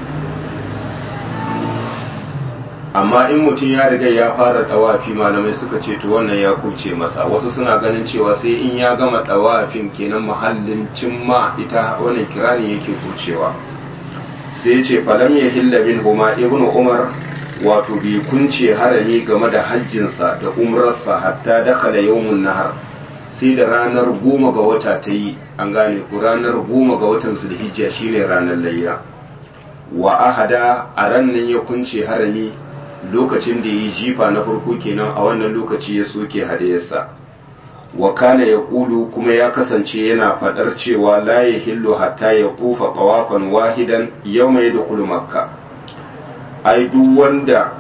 amma in mutum ya riga ya fara dawafi malamai suka ce to wannan ya kuce masa wasu suna ganin cewa sai in ya gama dawafin kenan mahallin cimma ita wannan kirani yake kucewa sai ce falam ya hilla bin huma ibnu umar wato bai kunce harami game da hajjinsa da umrarsa hatta dakala yawmun nahar sai da ranar goma ga wata ta yi an gane ku ranar goma ga watan zulhijja shine ranar layya wa ahada a ran nan ya kunce harami lokacin da yi jifa na farko kenan a wannan lokaci ya soke hadayarsa wa kana ya kulu kuma ya kasance yana fadar cewa la ya hillu hatta ya kufa qawafan wahidan yawma yadkhulu makka ai duk wanda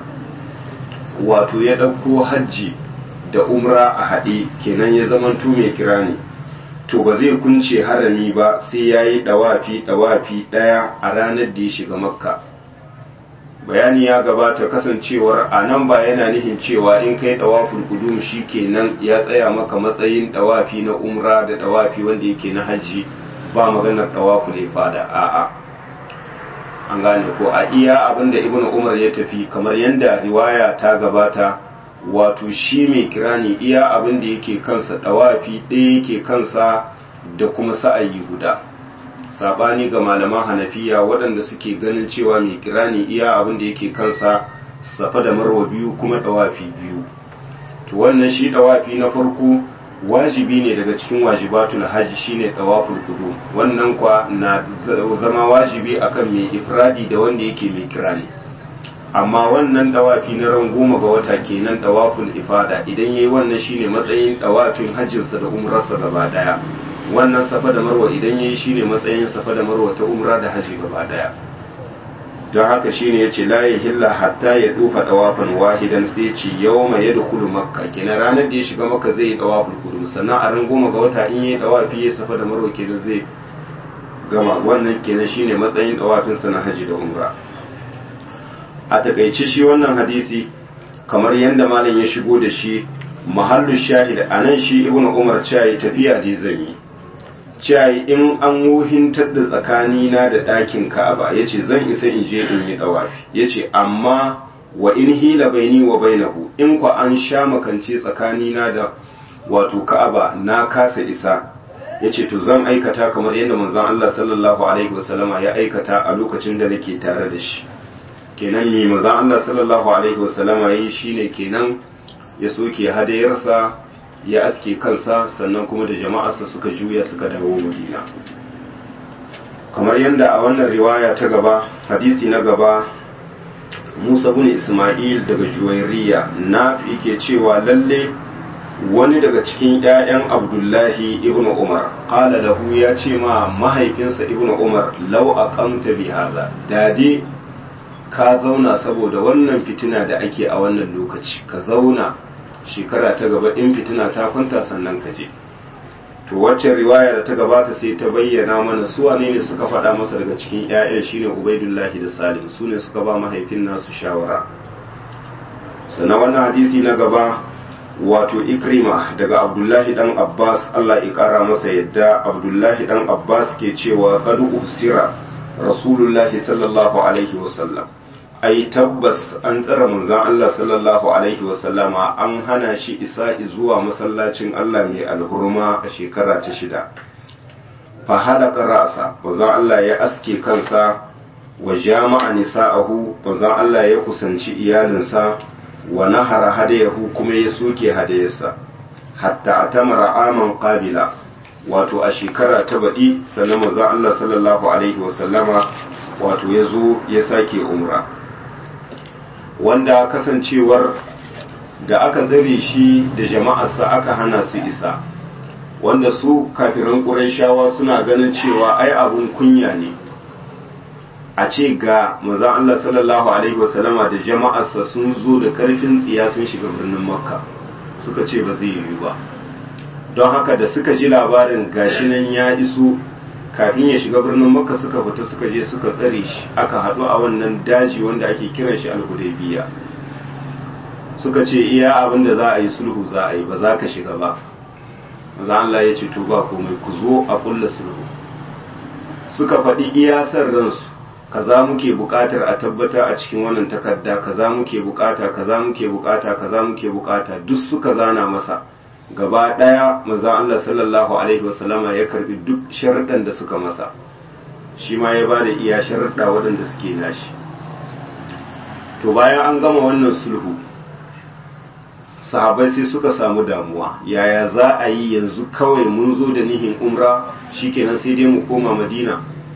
wato ya dauko hajji da umra a haɗe kenan ya zamanto mai kirani to ba zai kunce harami ba sai ya yi ɗawafi ɗawafi ɗaya a ranar da ya shiga makka bayani ya gabata kasancewar a nan ba yana nufin cewa in kai ɗawafin kudum shi kenan ya tsaya maka matsayin ɗawafi na umra da ɗawafi wanda yake na hajji ba maganar ɗawafin ifada a'a an gane ko a iya abinda ibnu umar ya tafi kamar yadda riwaya ta gabata wato shi mai kirani iya abin da yake kansa dawafi ɗaya yake kansa da kuma sa'ayi guda sabani ga malaman hanafiya waɗanda suke ganin cewa mai kirani iya abin da yake kansa safa da marwa biyu kuma dawafi biyu to wannan shi dawafi na farko wajibi ne daga cikin wajibatul hajji shine dawaful qudum wannan kwa na zama wajibi akan mai ifradi da wanda yake mai kirani amma wannan dawafi na ran goma ga wata kenan dawaful ifada idan yayi wannan shine matsayin dawafin hajjinsa da umrarsa gaba daya wannan safa da marwa idan yayi shine matsayin safa da marwa ta umra da haji gaba daya don haka shine yace la yahilla hatta ya dufa dawafan wahidan sai ce yawma yadkhulu makka kenan ranar da ya shiga makka zai yi dawaful qudum sannan a ran goma ga wata in yayi dawafi yayi safa da marwa kenan zai gama wannan kenan shine matsayin dawafin sa na haji da umra a takaice shi wannan hadisi kamar yadda malam ya shigo da shi mahallu shahid a nan shi ibn umar cayi tafiya da zan yi cayi in an wuhintar da tsakanina da ɗakin ka'aba ya ce zan isa in je in yi ɗawafi ya ce amma wa in hila baini wa bainahu in kwa an sha makance tsakanina da wato ka'aba na kasa isa ya ce to zan aikata kamar yadda manzon Allah sallallahu alaihi wasallama ya aikata a lokacin da nake tare da shi kenan mi manzon Allah sallallahu alaihi wasallama yi shine kenan ya soke hadayarsa ya aske kansa sannan kuma da jama'arsa suka juya suka dawo Madina kamar yadda a wannan riwaya ta gaba hadisi na gaba Musa bin Ismail daga Juwairiya na ke cewa lalle wani daga cikin ‘ya'yan Abdullahi ibn Umar ƙala lahu ya ce ma mahaifinsa ibn Umar lau a ƙamta bi haza dade ka zauna saboda wannan fitina da ake a wannan lokaci ka zauna shekara ta gaba in fitina ta kwanta sannan ka je to wacce riwaya da ta gabata sai ta bayyana mana su wane ne suka faɗa masa daga cikin 'ya'yan shine ubaidullahi da salim su ne suka ba mahaifin nasu shawara sannan wannan hadisi na gaba wato ikrima daga abdullahi dan abbas allah ya kara masa yadda abdullahi dan abbas ke cewa qad usira rasulullahi sallallahu alaihi wasallam ai tabbas an tsara manzon Allah sallallahu alaihi wasallama an hana shi isa zuwa masallacin Allah mai alhurma a shekara ta shida fa halaka ra'sa manzon Allah ya aske kansa wa jama'a nisa'ahu manzon Allah ya kusanci iyalinsa wa nahara hadayahu kuma ya soke hadayarsa hatta atamara aman qabila wato a shekara ta baɗi sannan manzon Allah sallallahu alaihi wasallama wato ya zo ya sake umra wanda kasancewar da aka zare shi da jama'arsa aka hana su isa wanda su kafiran ƙurayshawa suna ganin cewa ai abun kunya ne a ce ga manzon Allah sallallahu alaihi wasallama da jama'arsa sun zo da karfin tsiya sun shiga birnin makka suka ce ba zai yiwu ba don haka da suka ji labarin gashi nan ya iso kafin ya shiga birnin makka suka fita suka je suka tsare shi aka haɗu a wannan daji wanda ake kiran shi al-hudaybiya suka ce iya abin da za a yi sulhu za a yi ba za ka shiga ba maza Allah ya ce to ba komai ku zo a kulla sulhu suka faɗi iya san ransu kaza muke buƙatar a tabbata a cikin wannan takarda kaza muke buƙata kaza muke buƙata kaza muke buƙata duk suka zana masa gaba ɗaya maza Allah sallallahu alaihi wasallama ya karbi duk sharuɗan da suka masa shi ma ya bada iya sharuɗa waɗanda suke nashi to bayan an gama wannan sulhu sahabai sai suka samu damuwa yaya za a yi yanzu kawai mun zo da nihin umra shikenan sai dai mu koma madina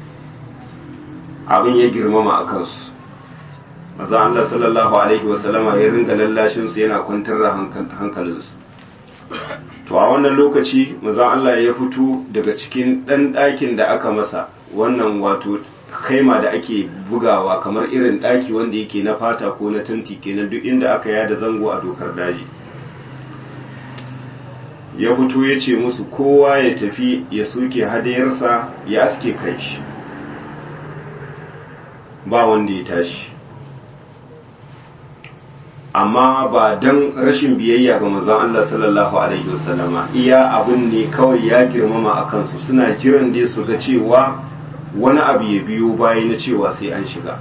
abin ya girmama a kansu maza Allah sallallahu alaihi wasallama ya ringa lallashinsu yana kwantar da hankalinsu to a wannan lokaci maza Allah ya fito daga cikin ɗan ɗakin da aka masa wannan wato kaima da ake bugawa kamar irin ɗaki wanda yake na fata ko na tanti kenan duk inda aka yada zango a dokar daji ya fito ya ce musu kowa ya tafi ya soke hadayarsa ya aske kai shi ba wanda ya tashi amma ba don rashin biyayya ga manzon Allah sallallahu alaihi wasallama iya abun ne kawai ya girmama a kansu suna jiran dai su ga cewa wani abu ya biyo baya na cewa sai an shiga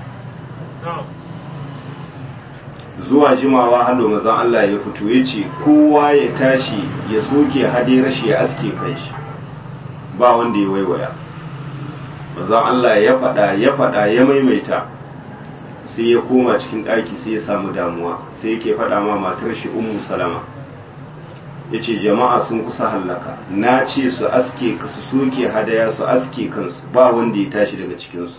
zuwa jimawa hallo mazan Allah ya fito ya ce kowa ya tashi ya soke hade rashi ya aske kanshi ba wanda ya waiwaya mazan Allah ya faɗa ya faɗa ya maimaita sai ya koma cikin ɗaki sai ya samu damuwa sai yake faɗa ma matar shi ummu salama ya ce jama'a sun kusa hallaka na ce su aske su soke hadaya su aske kansu ba wanda ya tashi daga cikinsu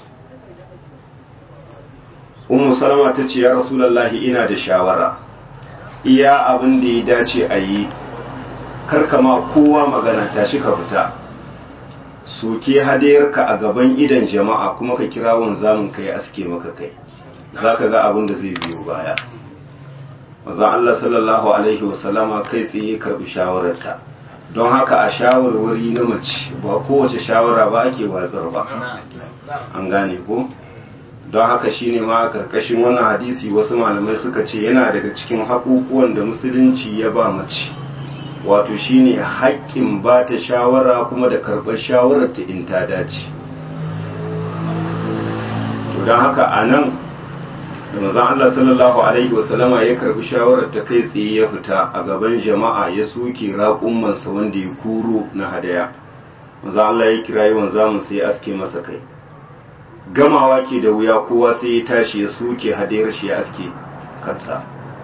ummu salama ta ce ya rasulallahi ina da shawara iya abin da ya dace a yi karkama kowa magana tashi ka fita soke hadayarka a gaban idan jama'a kuma ka kira wanzamin ka ya aske maka kai za ka ga abin da zai biyo baya mazan Allah sallallahu Alaihi wasallama kai tsaye karbi shawararta don haka a shawarwari na mace ba kowace shawara ba ake watsar ba an gane ko don haka shine ma a karkashin wannan hadisi wasu malamai suka ce yana daga cikin haƙuƙuwan da musulunci ya ba mace wato shine haƙƙin ba ta shawara kuma da karɓar shawararta in ta dace to don haka a nan da mazan Allah sallallahu Alaihi wasallama ya karbi shawarar ta kai tsaye ya fita a gaban jama'a ya soke raƙummansa wanda ya kuro na hadaya mazan Allah ya kira yawan zamun sai aske masa kai gamawa ke da wuya kowa sai ya tashi ya soke hadayar shi ya aske kansa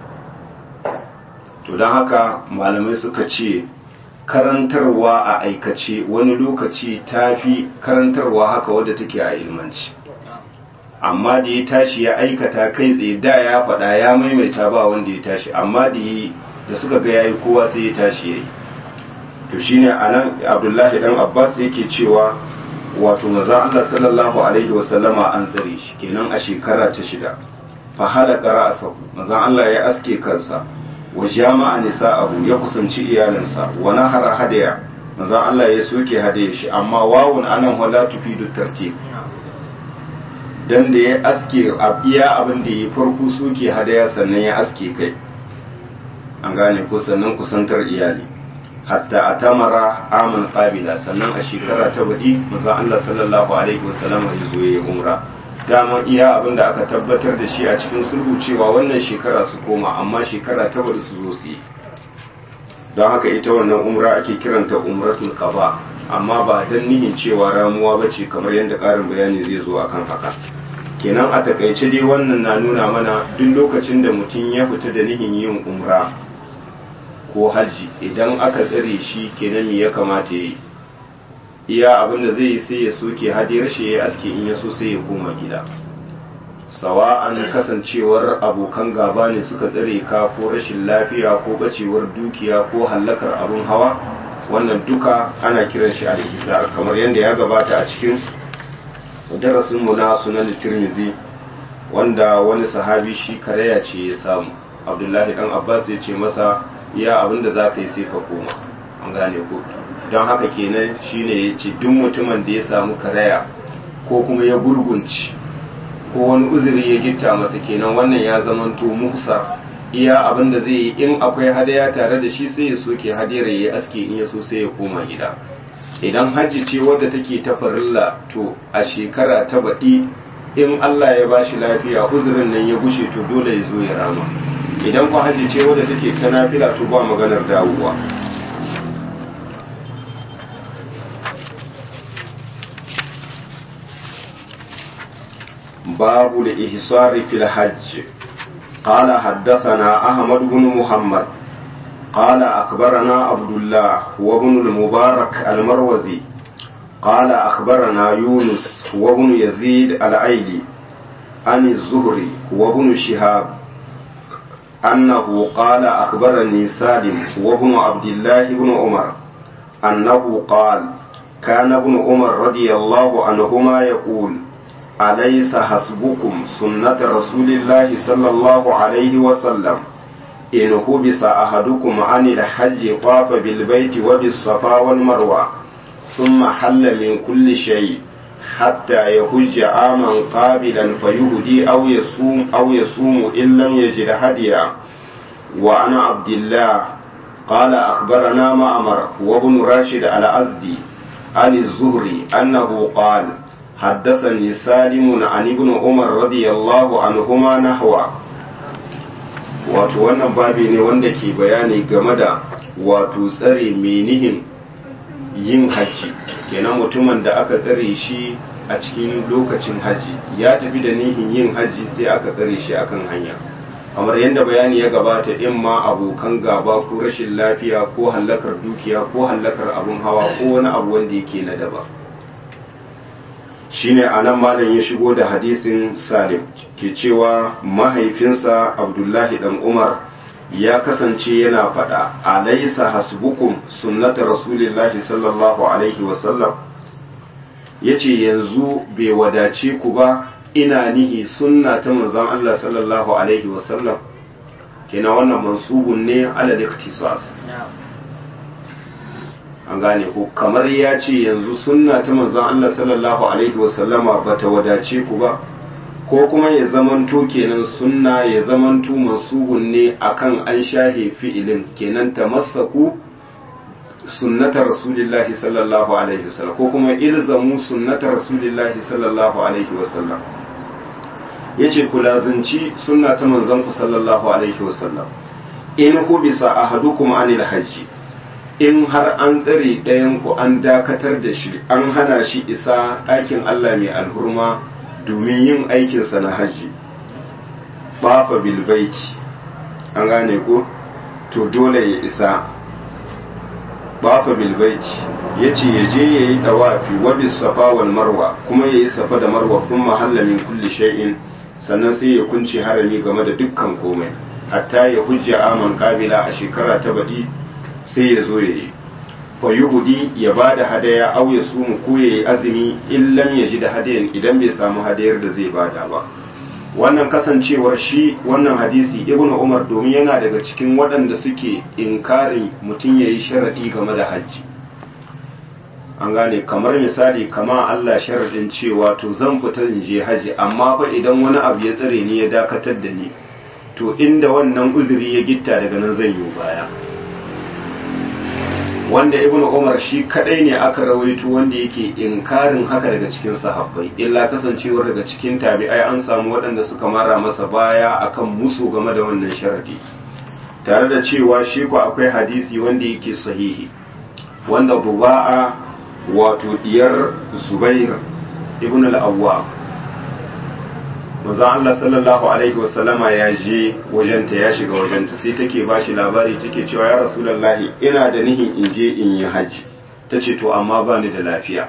to don haka malamai suka ce karantarwa a aikace wani lokaci ta fi karantarwa haka wadda take a ilmanci amma da ya tashi ya aikata kai tsaye da ya faɗa ya maimaita ba wanda ya tashi amma da yi da suka ga yayi kowa sai ya tashi yayi to shine anan Abdullahi dan Abbas yake cewa wato manzo Allah sallallahu alaihi wasallama an tsare shi kenan a shekara ta shida fa halaka ra'sahu manzo Allah ya aske kansa wa jama'a nisa'ahu ya kusanci iyalansa wa nahara hadaya manzo Allah ya soke hadaya shi amma wawun anan wala tufidu tartib dan da ya aske iya abin da ya farko suke hadaya sannan ya aske kai an gane ko sannan kusantar iyali hatta a tamara amin qabila sannan a shekara ta baɗi maza Allah sallallahu alaihi wasallam ya zo ya umra dama iya abin da aka tabbatar da shi a cikin sulhu cewa wannan shekara su koma amma shekara ta baɗi su zo su yi don haka ita wannan umra ake kiranta umratul qaba amma ba dan nihin cewa ramuwa bace kamar yadda ƙarin bayani zai zo akan haka kenan a takaice dai wannan na nuna mana duk lokacin da mutum ya fita da nihin yin umra ko hajji idan aka tsare shi kenan me ya kamata ya yi iya abin da zai yi sai ya soke hadiyar shi ya aske in ya so sai ya koma gida sawa'an kasancewar abokan gaba ne suka tsare ka ko rashin lafiya ko bacewar dukiya ko hallakar abin hawa wannan duka ana kiran shi alhisa kamar yadda ya gabata a cikin darasinmu na sunan tirmizi wanda wani sahabi shi karaya ce ya samu abdullahi dan abbas ya ce masa iya abinda za ka yi sai ka koma an gane ko don haka kenan shine ya ce duk mutumin da ya samu karaya ko kuma ya gurgunci ko wani uzuri ya gitta masa kenan wannan ya zamanto muhsa iya abinda zai yi in akwai hadaya tare da shi sai ya soke hadiyar ya yi aski in ya so sai ya koma gida idan hajji ce wadda take ta farilla to a shekara ta baɗi in Allah ya ba shi lafiya uzurin nan ya gushe to dole ya zo ya rama idan ku hajji ce wadda take ta nafila to ba maganar dawowa babu da ihsari fil hajj قال حدثنا أحمد بن محمد قال أخبرنا عبد الله وابن المبارك المروزي قال أخبرنا يونس وابن يزيد الأيلي عن الزهري وابن شهاب أنه قال أخبرني سالم وابن عبد الله بن عمر أنه قال كان ابن عمر رضي الله عنهما يقول أليس حسبكم سنة رسول الله صلى الله عليه وسلم إن حبس أحدكم عن الحج طاف بالبيت وبالصفا والمروة ثم حل من كل شيء حتى يهج عاما قابلا فيهدي أو يصوم أو يصوم إن لم يجد هديا وعن عبد الله قال أخبرنا معمر وابن راشد الأزدي عن الزهري أنه قال حدثني سالم عن ابن عمر رضي الله عنهما نحوه wato wannan babi ne wanda ke bayani game da wato tsare menihin yin hajji kenan mutumin da aka tsare shi a cikin lokacin hajji ya tafi da nihin yin hajji sai aka tsare shi akan hanya kamar yadda bayani ya gabata in ma abokan gaba ko rashin lafiya ko hallakar dukiya ko hallakar abun hawa ko wani abu wanda yake na daba shine anan malam ya shigo da hadisin salim ke cewa mahaifinsa abdullahi dan umar ya kasance yana faɗa alaisa hasbukum sunnata rasulillahi sallallahu alaihi wasallam ya ce yanzu bai wadace ku ba ina nihi sunna ta manzon Allah sallallahu alaihi wasallam kenan wannan mansubun ne ala iktisas an gane ko kamar ya ce yanzu sunna ta manzon Allah sallallahu alaihi wasallama bata wadace ku ba ko kuma ya zamanto kenan sunna ya zamanto mansubun ne akan an shahe fi'ilin kenan tamassaku sunnata rasulillahi sallallahu alaihi wasallam ko kuma ilzamu sunnata rasulillahi sallallahu alaihi wasallam yace ku lazunci sunna ta manzon ku sallallahu alaihi wasallam in hu bisa ahadukum anil hajji in har an tsare ɗayan ku an dakatar da shi an hana shi isa ɗakin Allah mai alhurma domin yin aikinsa na hajji bafa bilbaiti an gane ko to dole ya isa bafa bilbaiti ya ce ya je ya yi ɗawafi wabi safa wal marwa kuma ya yi safa da marwa kun mahalla min kulli shay'in sannan sai ya kunce harami game da dukkan komai hatta ya hujja aman kabila a shekara ta baɗi sai ya zo ya yi fayuhudi ya ba da hadaya au ya sumu ko ya yi azumi in lam ya ji da hadayan idan bai samu hadayar da zai bada ba wannan kasancewar shi wannan hadisi ibn umar domin yana daga cikin waɗanda suke inkarin mutum ya yi sharaɗi game da hajji an gane kamar misali kama Allah sharaɗin cewa to zan fita in je hajji amma fa idan wani abu ya tsare ni ya dakatar da ni to inda wannan uzuri ya gitta daga nan zan yi baya wanda ibnu umar shi kadai ne aka rawaito wanda yake inkarin haka daga cikin sahabbai illa kasancewar daga cikin tabi'ai an samu waɗanda suka mara masa baya akan musu game da wannan sharadi tare da cewa shi ko akwai hadisi wanda yake sahihi wanda buba'a wato diyar zubair ibn al-awwa manzo Allah sallallahu alaihi wasallama ya je wajenta ya shiga wajenta sai take ba shi labari take cewa ya rasulullahi ina da nihin in je in yi haji tace to amma ba ni da lafiya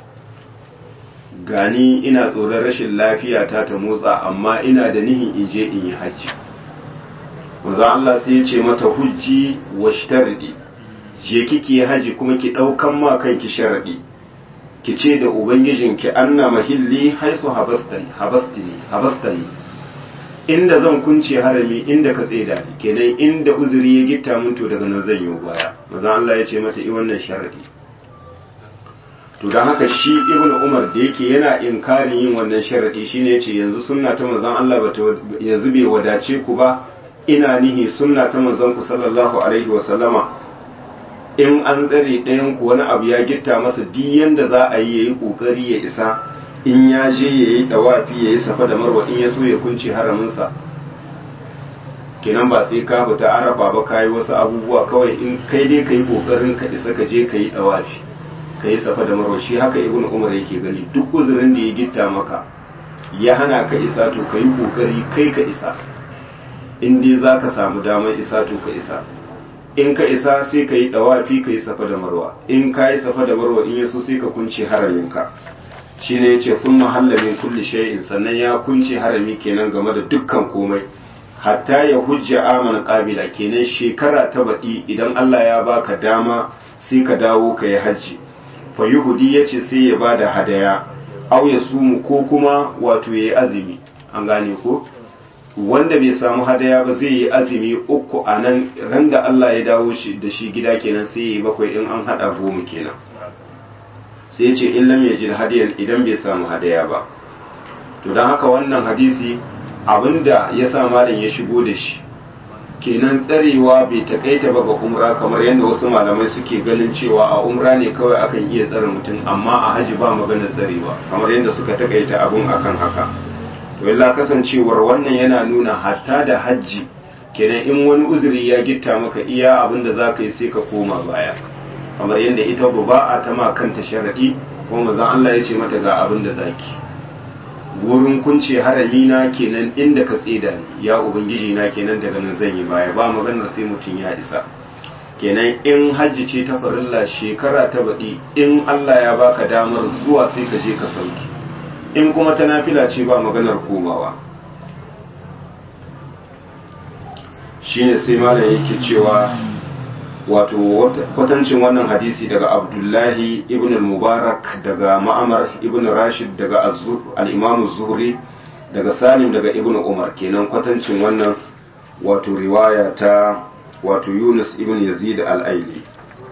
gani ina tsoron rashin lafiya ta ta motsa amma ina da nihin in je in yi haji manzo Allah sai ya ce mata hujji wa shtardi je kike haji kuma ki daukan ma kanki sharadi ki ce da ubangijinki anna mahilli haisu habastani habastani habastani inda zan kunce harami inda ka tseda ni kenan inda uzuri ya gitta mun to daga nan zan yi baya maza Allah ya ce mata i wannan sharadi to dan haka shi ibnu umar da yake yana inkarin yin wannan sharadi shine yace yanzu sunna ta manzon Allah bata yanzu bai wadace ku ba ina nihi sunna ta manzon ku sallallahu alaihi wa sallama in an tsare ɗayan ku wani abu ya gitta masa duk yanda za a yi yayi kokari ya isa in ya je yayi dawafi yayi safa da marwa in ya so ya kunce haramin sa kenan ba sai ka fita arafa ba kai wasu abubuwa kawai in kai dai kai kokarin ka isa ka je kai dawafi kai safa da marwa shi haka ibnu umar yake gani duk uzurin da ya gitta maka ya hana ka isa to kai kokari kai ka isa in dai za ka samu damar isa to ka isa in ka isa sai ka yi dawafi ka yi safa da marwa in ka yi safa da marwa in yaso sai ka kunce haraminka shi ne ya ce kun mahalla min kulli shay'in sannan ya kunce harami kenan game da dukkan komai hatta ya hujja aman qabila kenan shekara ta baɗi idan Allah ya baka dama sai ka dawo ka yi hajji fa yuhudi ya ce sai ya bada hadaya au ya sumu ko kuma wato ya yi azumi an gane ko wanda bai samu hadaya ba zai yi azumi uku a nan ran da Allah ya dawo shi da shi gida kenan sai yi bakwai in an hada goma kenan sai ce in lam yajid hadiyan idan bai samu hadaya ba to don haka wannan hadisi abinda ya sa malam ya shigo da shi kenan tsarewa bai takaita ba ga umra kamar yadda wasu malamai suke ganin cewa a umra ne kawai akan iya tsare mutum amma a haji ba maganar tsarewa kamar yadda suka takaita abun akan haka to illa kasancewar wannan yana nuna hatta da hajji kenan in wani uzuri ya gitta maka iya abin da za ka yi sai ka koma baya kamar yadda ita ba a ta ma kanta sharaɗi kuma mazan Allah ya ce mata ga abin da zaki wurin kunce harami na kenan inda ka tseda ni ya ubangiji na kenan daga nan zan yi baya ba maganar sai mutum ya isa kenan in hajji ce ta farilla shekara ta baɗi in Allah ya baka damar zuwa sai ka je ka sauki in kuma ta nafila ce ba maganar komawa shine sai malam yake cewa wato kwatancin wannan hadisi daga abdullahi ibn al-mubarak daga ma'amar ibn rashid daga al-imam zuhri daga salim daga ibn umar kenan kwatancin wannan wato riwaya ta wato yunus ibn yazid al-aili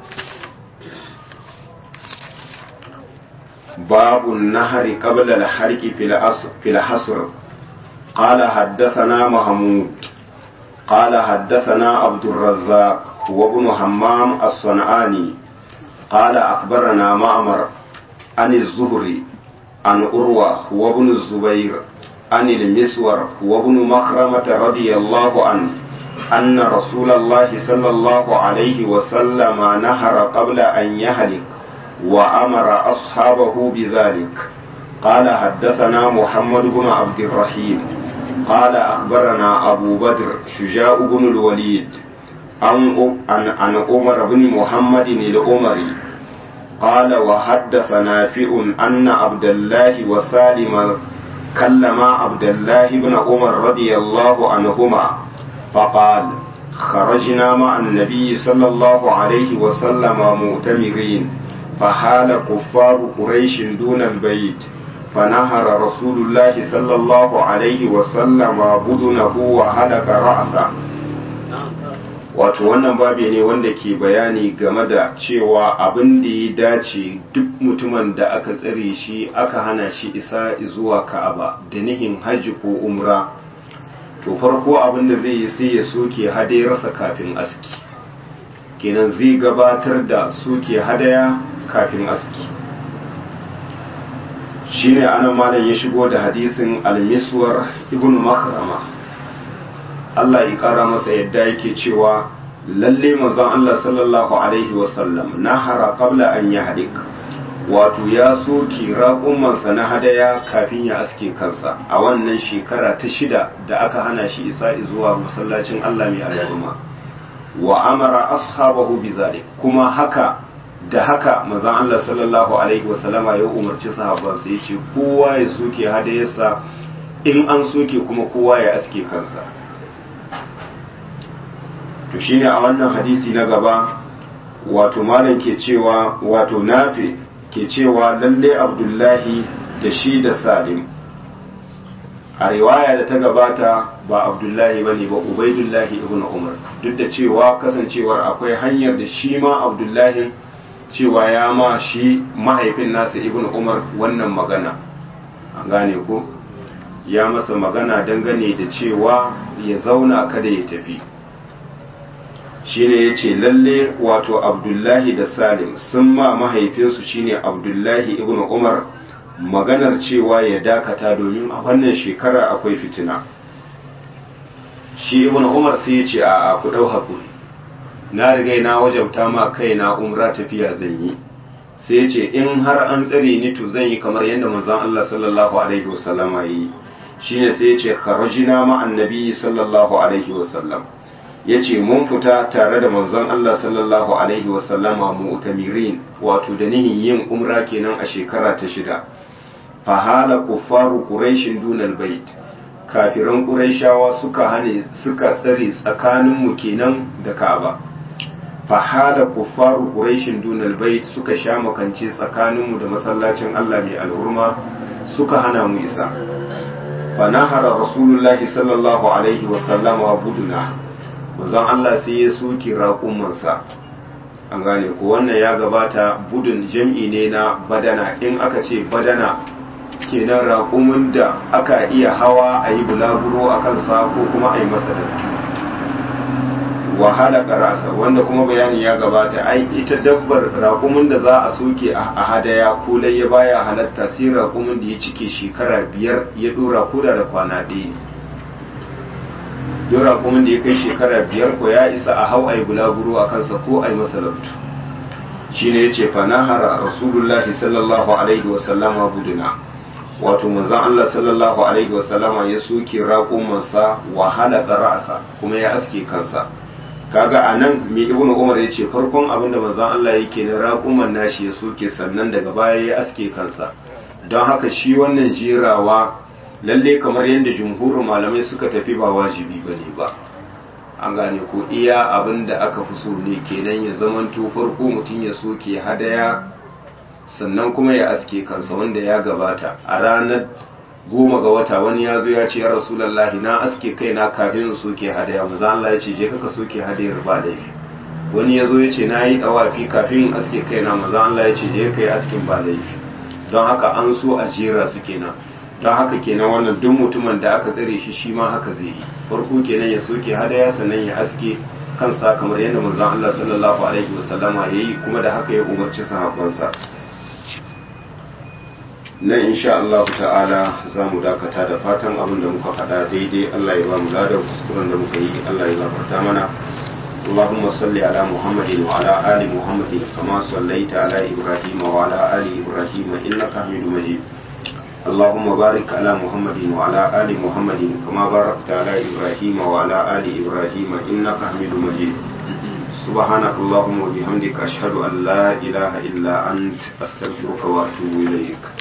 باب النهر قبل الحرق في الحصر قال حدثنا محمود قال حدثنا عبد الرزاق وابن همام الصنعاني قال أخبرنا معمر عن الزهري عن أروى وابن الزبير عن المسور وابن مخرمة رضي الله عنه أن رسول الله صلى الله عليه وسلم نهر قبل أن يهلك وأمر أصحابه بذلك قال حدثنا محمد بن عبد الرحيم قال أخبرنا أبو بدر شجاع بن الوليد عن عن عمر بن محمد الأمري قال وحدث نافع أن عبد الله وسالم كلم عبد الله بن عمر رضي الله عنهما فقال خرجنا مع النبي صلى الله عليه وسلم مؤتمرين فحال كفار قريش دون البيت فنهر رسول الله صلى الله عليه وسلم بدنه وهلك رأسه wato wannan babi ne wanda ke bayani game da cewa abin da ya dace duk mutumin da aka tsare shi aka hana shi isa zuwa ka'aba da nihin hajji ko umra to farko abin da zai yi sai ya soke hadayarsa kafin aski kenan zai gabatar da soke hadaya kafin aski shine anan malam ya shigo da hadisin al-miswar ibn makrama Allah ya kara masa yadda yake cewa lalle manzon Allah sallallahu alaihi wasallam nahara qabla an yahdik wato ya soke raƙumansa na hadaya kafin ya aske kansa a wannan shekara ta shida da aka hana shi isa zuwa masallacin Allah mai al'umma wa amara ashabahu bizalik kuma haka da haka manzon Allah sallallahu alaihi wasallama ya umarci sahabbansa yace kowa ya soke hadayarsa in an soke kuma kowa ya aske kansa to shine a wannan hadisi na gaba wato malam ke cewa wato nafi ke cewa lalle abdullahi da shi da salim a riwaya da ta gabata ba abdullahi ba ne ba ubaidullahi ibn umar duk da cewa kasancewar akwai hanyar da shi ma abdullahi cewa ya ma shi mahaifin nasa ibn umar wannan magana an gane ko ya masa magana dangane da cewa ya zauna kada ya tafi shine ya ce lalle wato abdullahi da salim sun ma mahaifinsu shine abdullahi ibn umar maganar cewa ya dakata domin a wannan shekara akwai fitina shi ibn umar sai ya ce a ku dau hakuri na riga na wajabta ma kaina umra tafiya zan yi sai ya ce in har an tsare ni to zan yi kamar yadda manzon Allah sallallahu alaihi wasallama yi shine sai ya ce kharajina ma annabi sallallahu alaihi wasallam ya ce mun fita tare da manzon Allah sallallahu alaihi wasallama mu'tamirin wato da nihin yin umra kenan a shekara ta shida fahala kuffaru quraishin dunal bait kafiran quraishawa suka hane suka tsare tsakanin mu kenan da Ka'aba fahala kuffaru quraishin dunal bait suka sha makance tsakanin mu da masallacin Allah mai alhurma suka hana mu isa fanahara rasulullahi sallallahu alaihi wasallama buduna manzon Allah sai ya soki raƙumansa an gane ko wannan ya gabata budun jam'i ne na badana in aka ce badana kenan raƙumin da aka iya hawa a yi bulaguro a kansa ko kuma a yi masa dattu wahala karasa wanda kuma bayani ya gabata ai ita dabbar raƙumin da za a soke a hadaya ko ya baya halatta sai raƙumin da ya cike shekara biyar ya ɗora koda da kwana ɗaya don raƙumin da ya kai shekara biyar ko ya isa a hau a yi bulaguro a kansa ko a yi masa labtu shi ne ya ce fanahara rasulullahi sallallahu alaihi wasallama buduna wato manzan Allah sallallahu alaihi wasallama ya soke raƙumansa wahala ra'asa kuma ya aske kansa kaga a nan mai ibn umar ya ce farkon abin da manzan Allah yake na raƙuman nashi ya soke sannan daga baya ya aske kansa don haka shi wannan jerawa lalle kamar yadda jumhurin malamai suka tafi ba wajibi ba ne ba an gane ko iya abin da aka fi so ne kenan ya zamanto farko mutum ya soke hadaya sannan kuma ya aske kansa wanda ya gabata a ranar goma ga wata wani ya zo ya ce ya rasulallahi na aske kaina kafin in soke hadaya maza Allah ya ce je kaka soke hadayar ba laifi wani ya zo ya ce na yi dawafi kafin in aske kaina maza Allah ya ce je ka yi askin ba laifi don haka an so a jera su kenan don haka kenan wannan duk mutumin da aka tsare shi shi ma haka zai yi farko kenan ya soke hadaya sannan ya aske kansa kamar yadda manzon Allah sallallahu alaihi wasallama yayi kuma da haka ya umarci sahabbansa nan insha Allah ta'ala za mu dakata da fatan abin da muka faɗa daidai Allah ya ba mu ladar kuskuren da muka yi Allah ya gafarta mana اللهم صل على محمد وعلى آل محمد كما صليت على إبراهيم وعلى آل إبراهيم إنك حميد مجيد اللهم بارك على محمد وعلى آل محمد كما باركت على إبراهيم وعلى آل إبراهيم إنك حميد مجيد سبحانك اللهم وبحمدك أشهد أن لا إله إلا أنت أستغفرك وأتوب إليك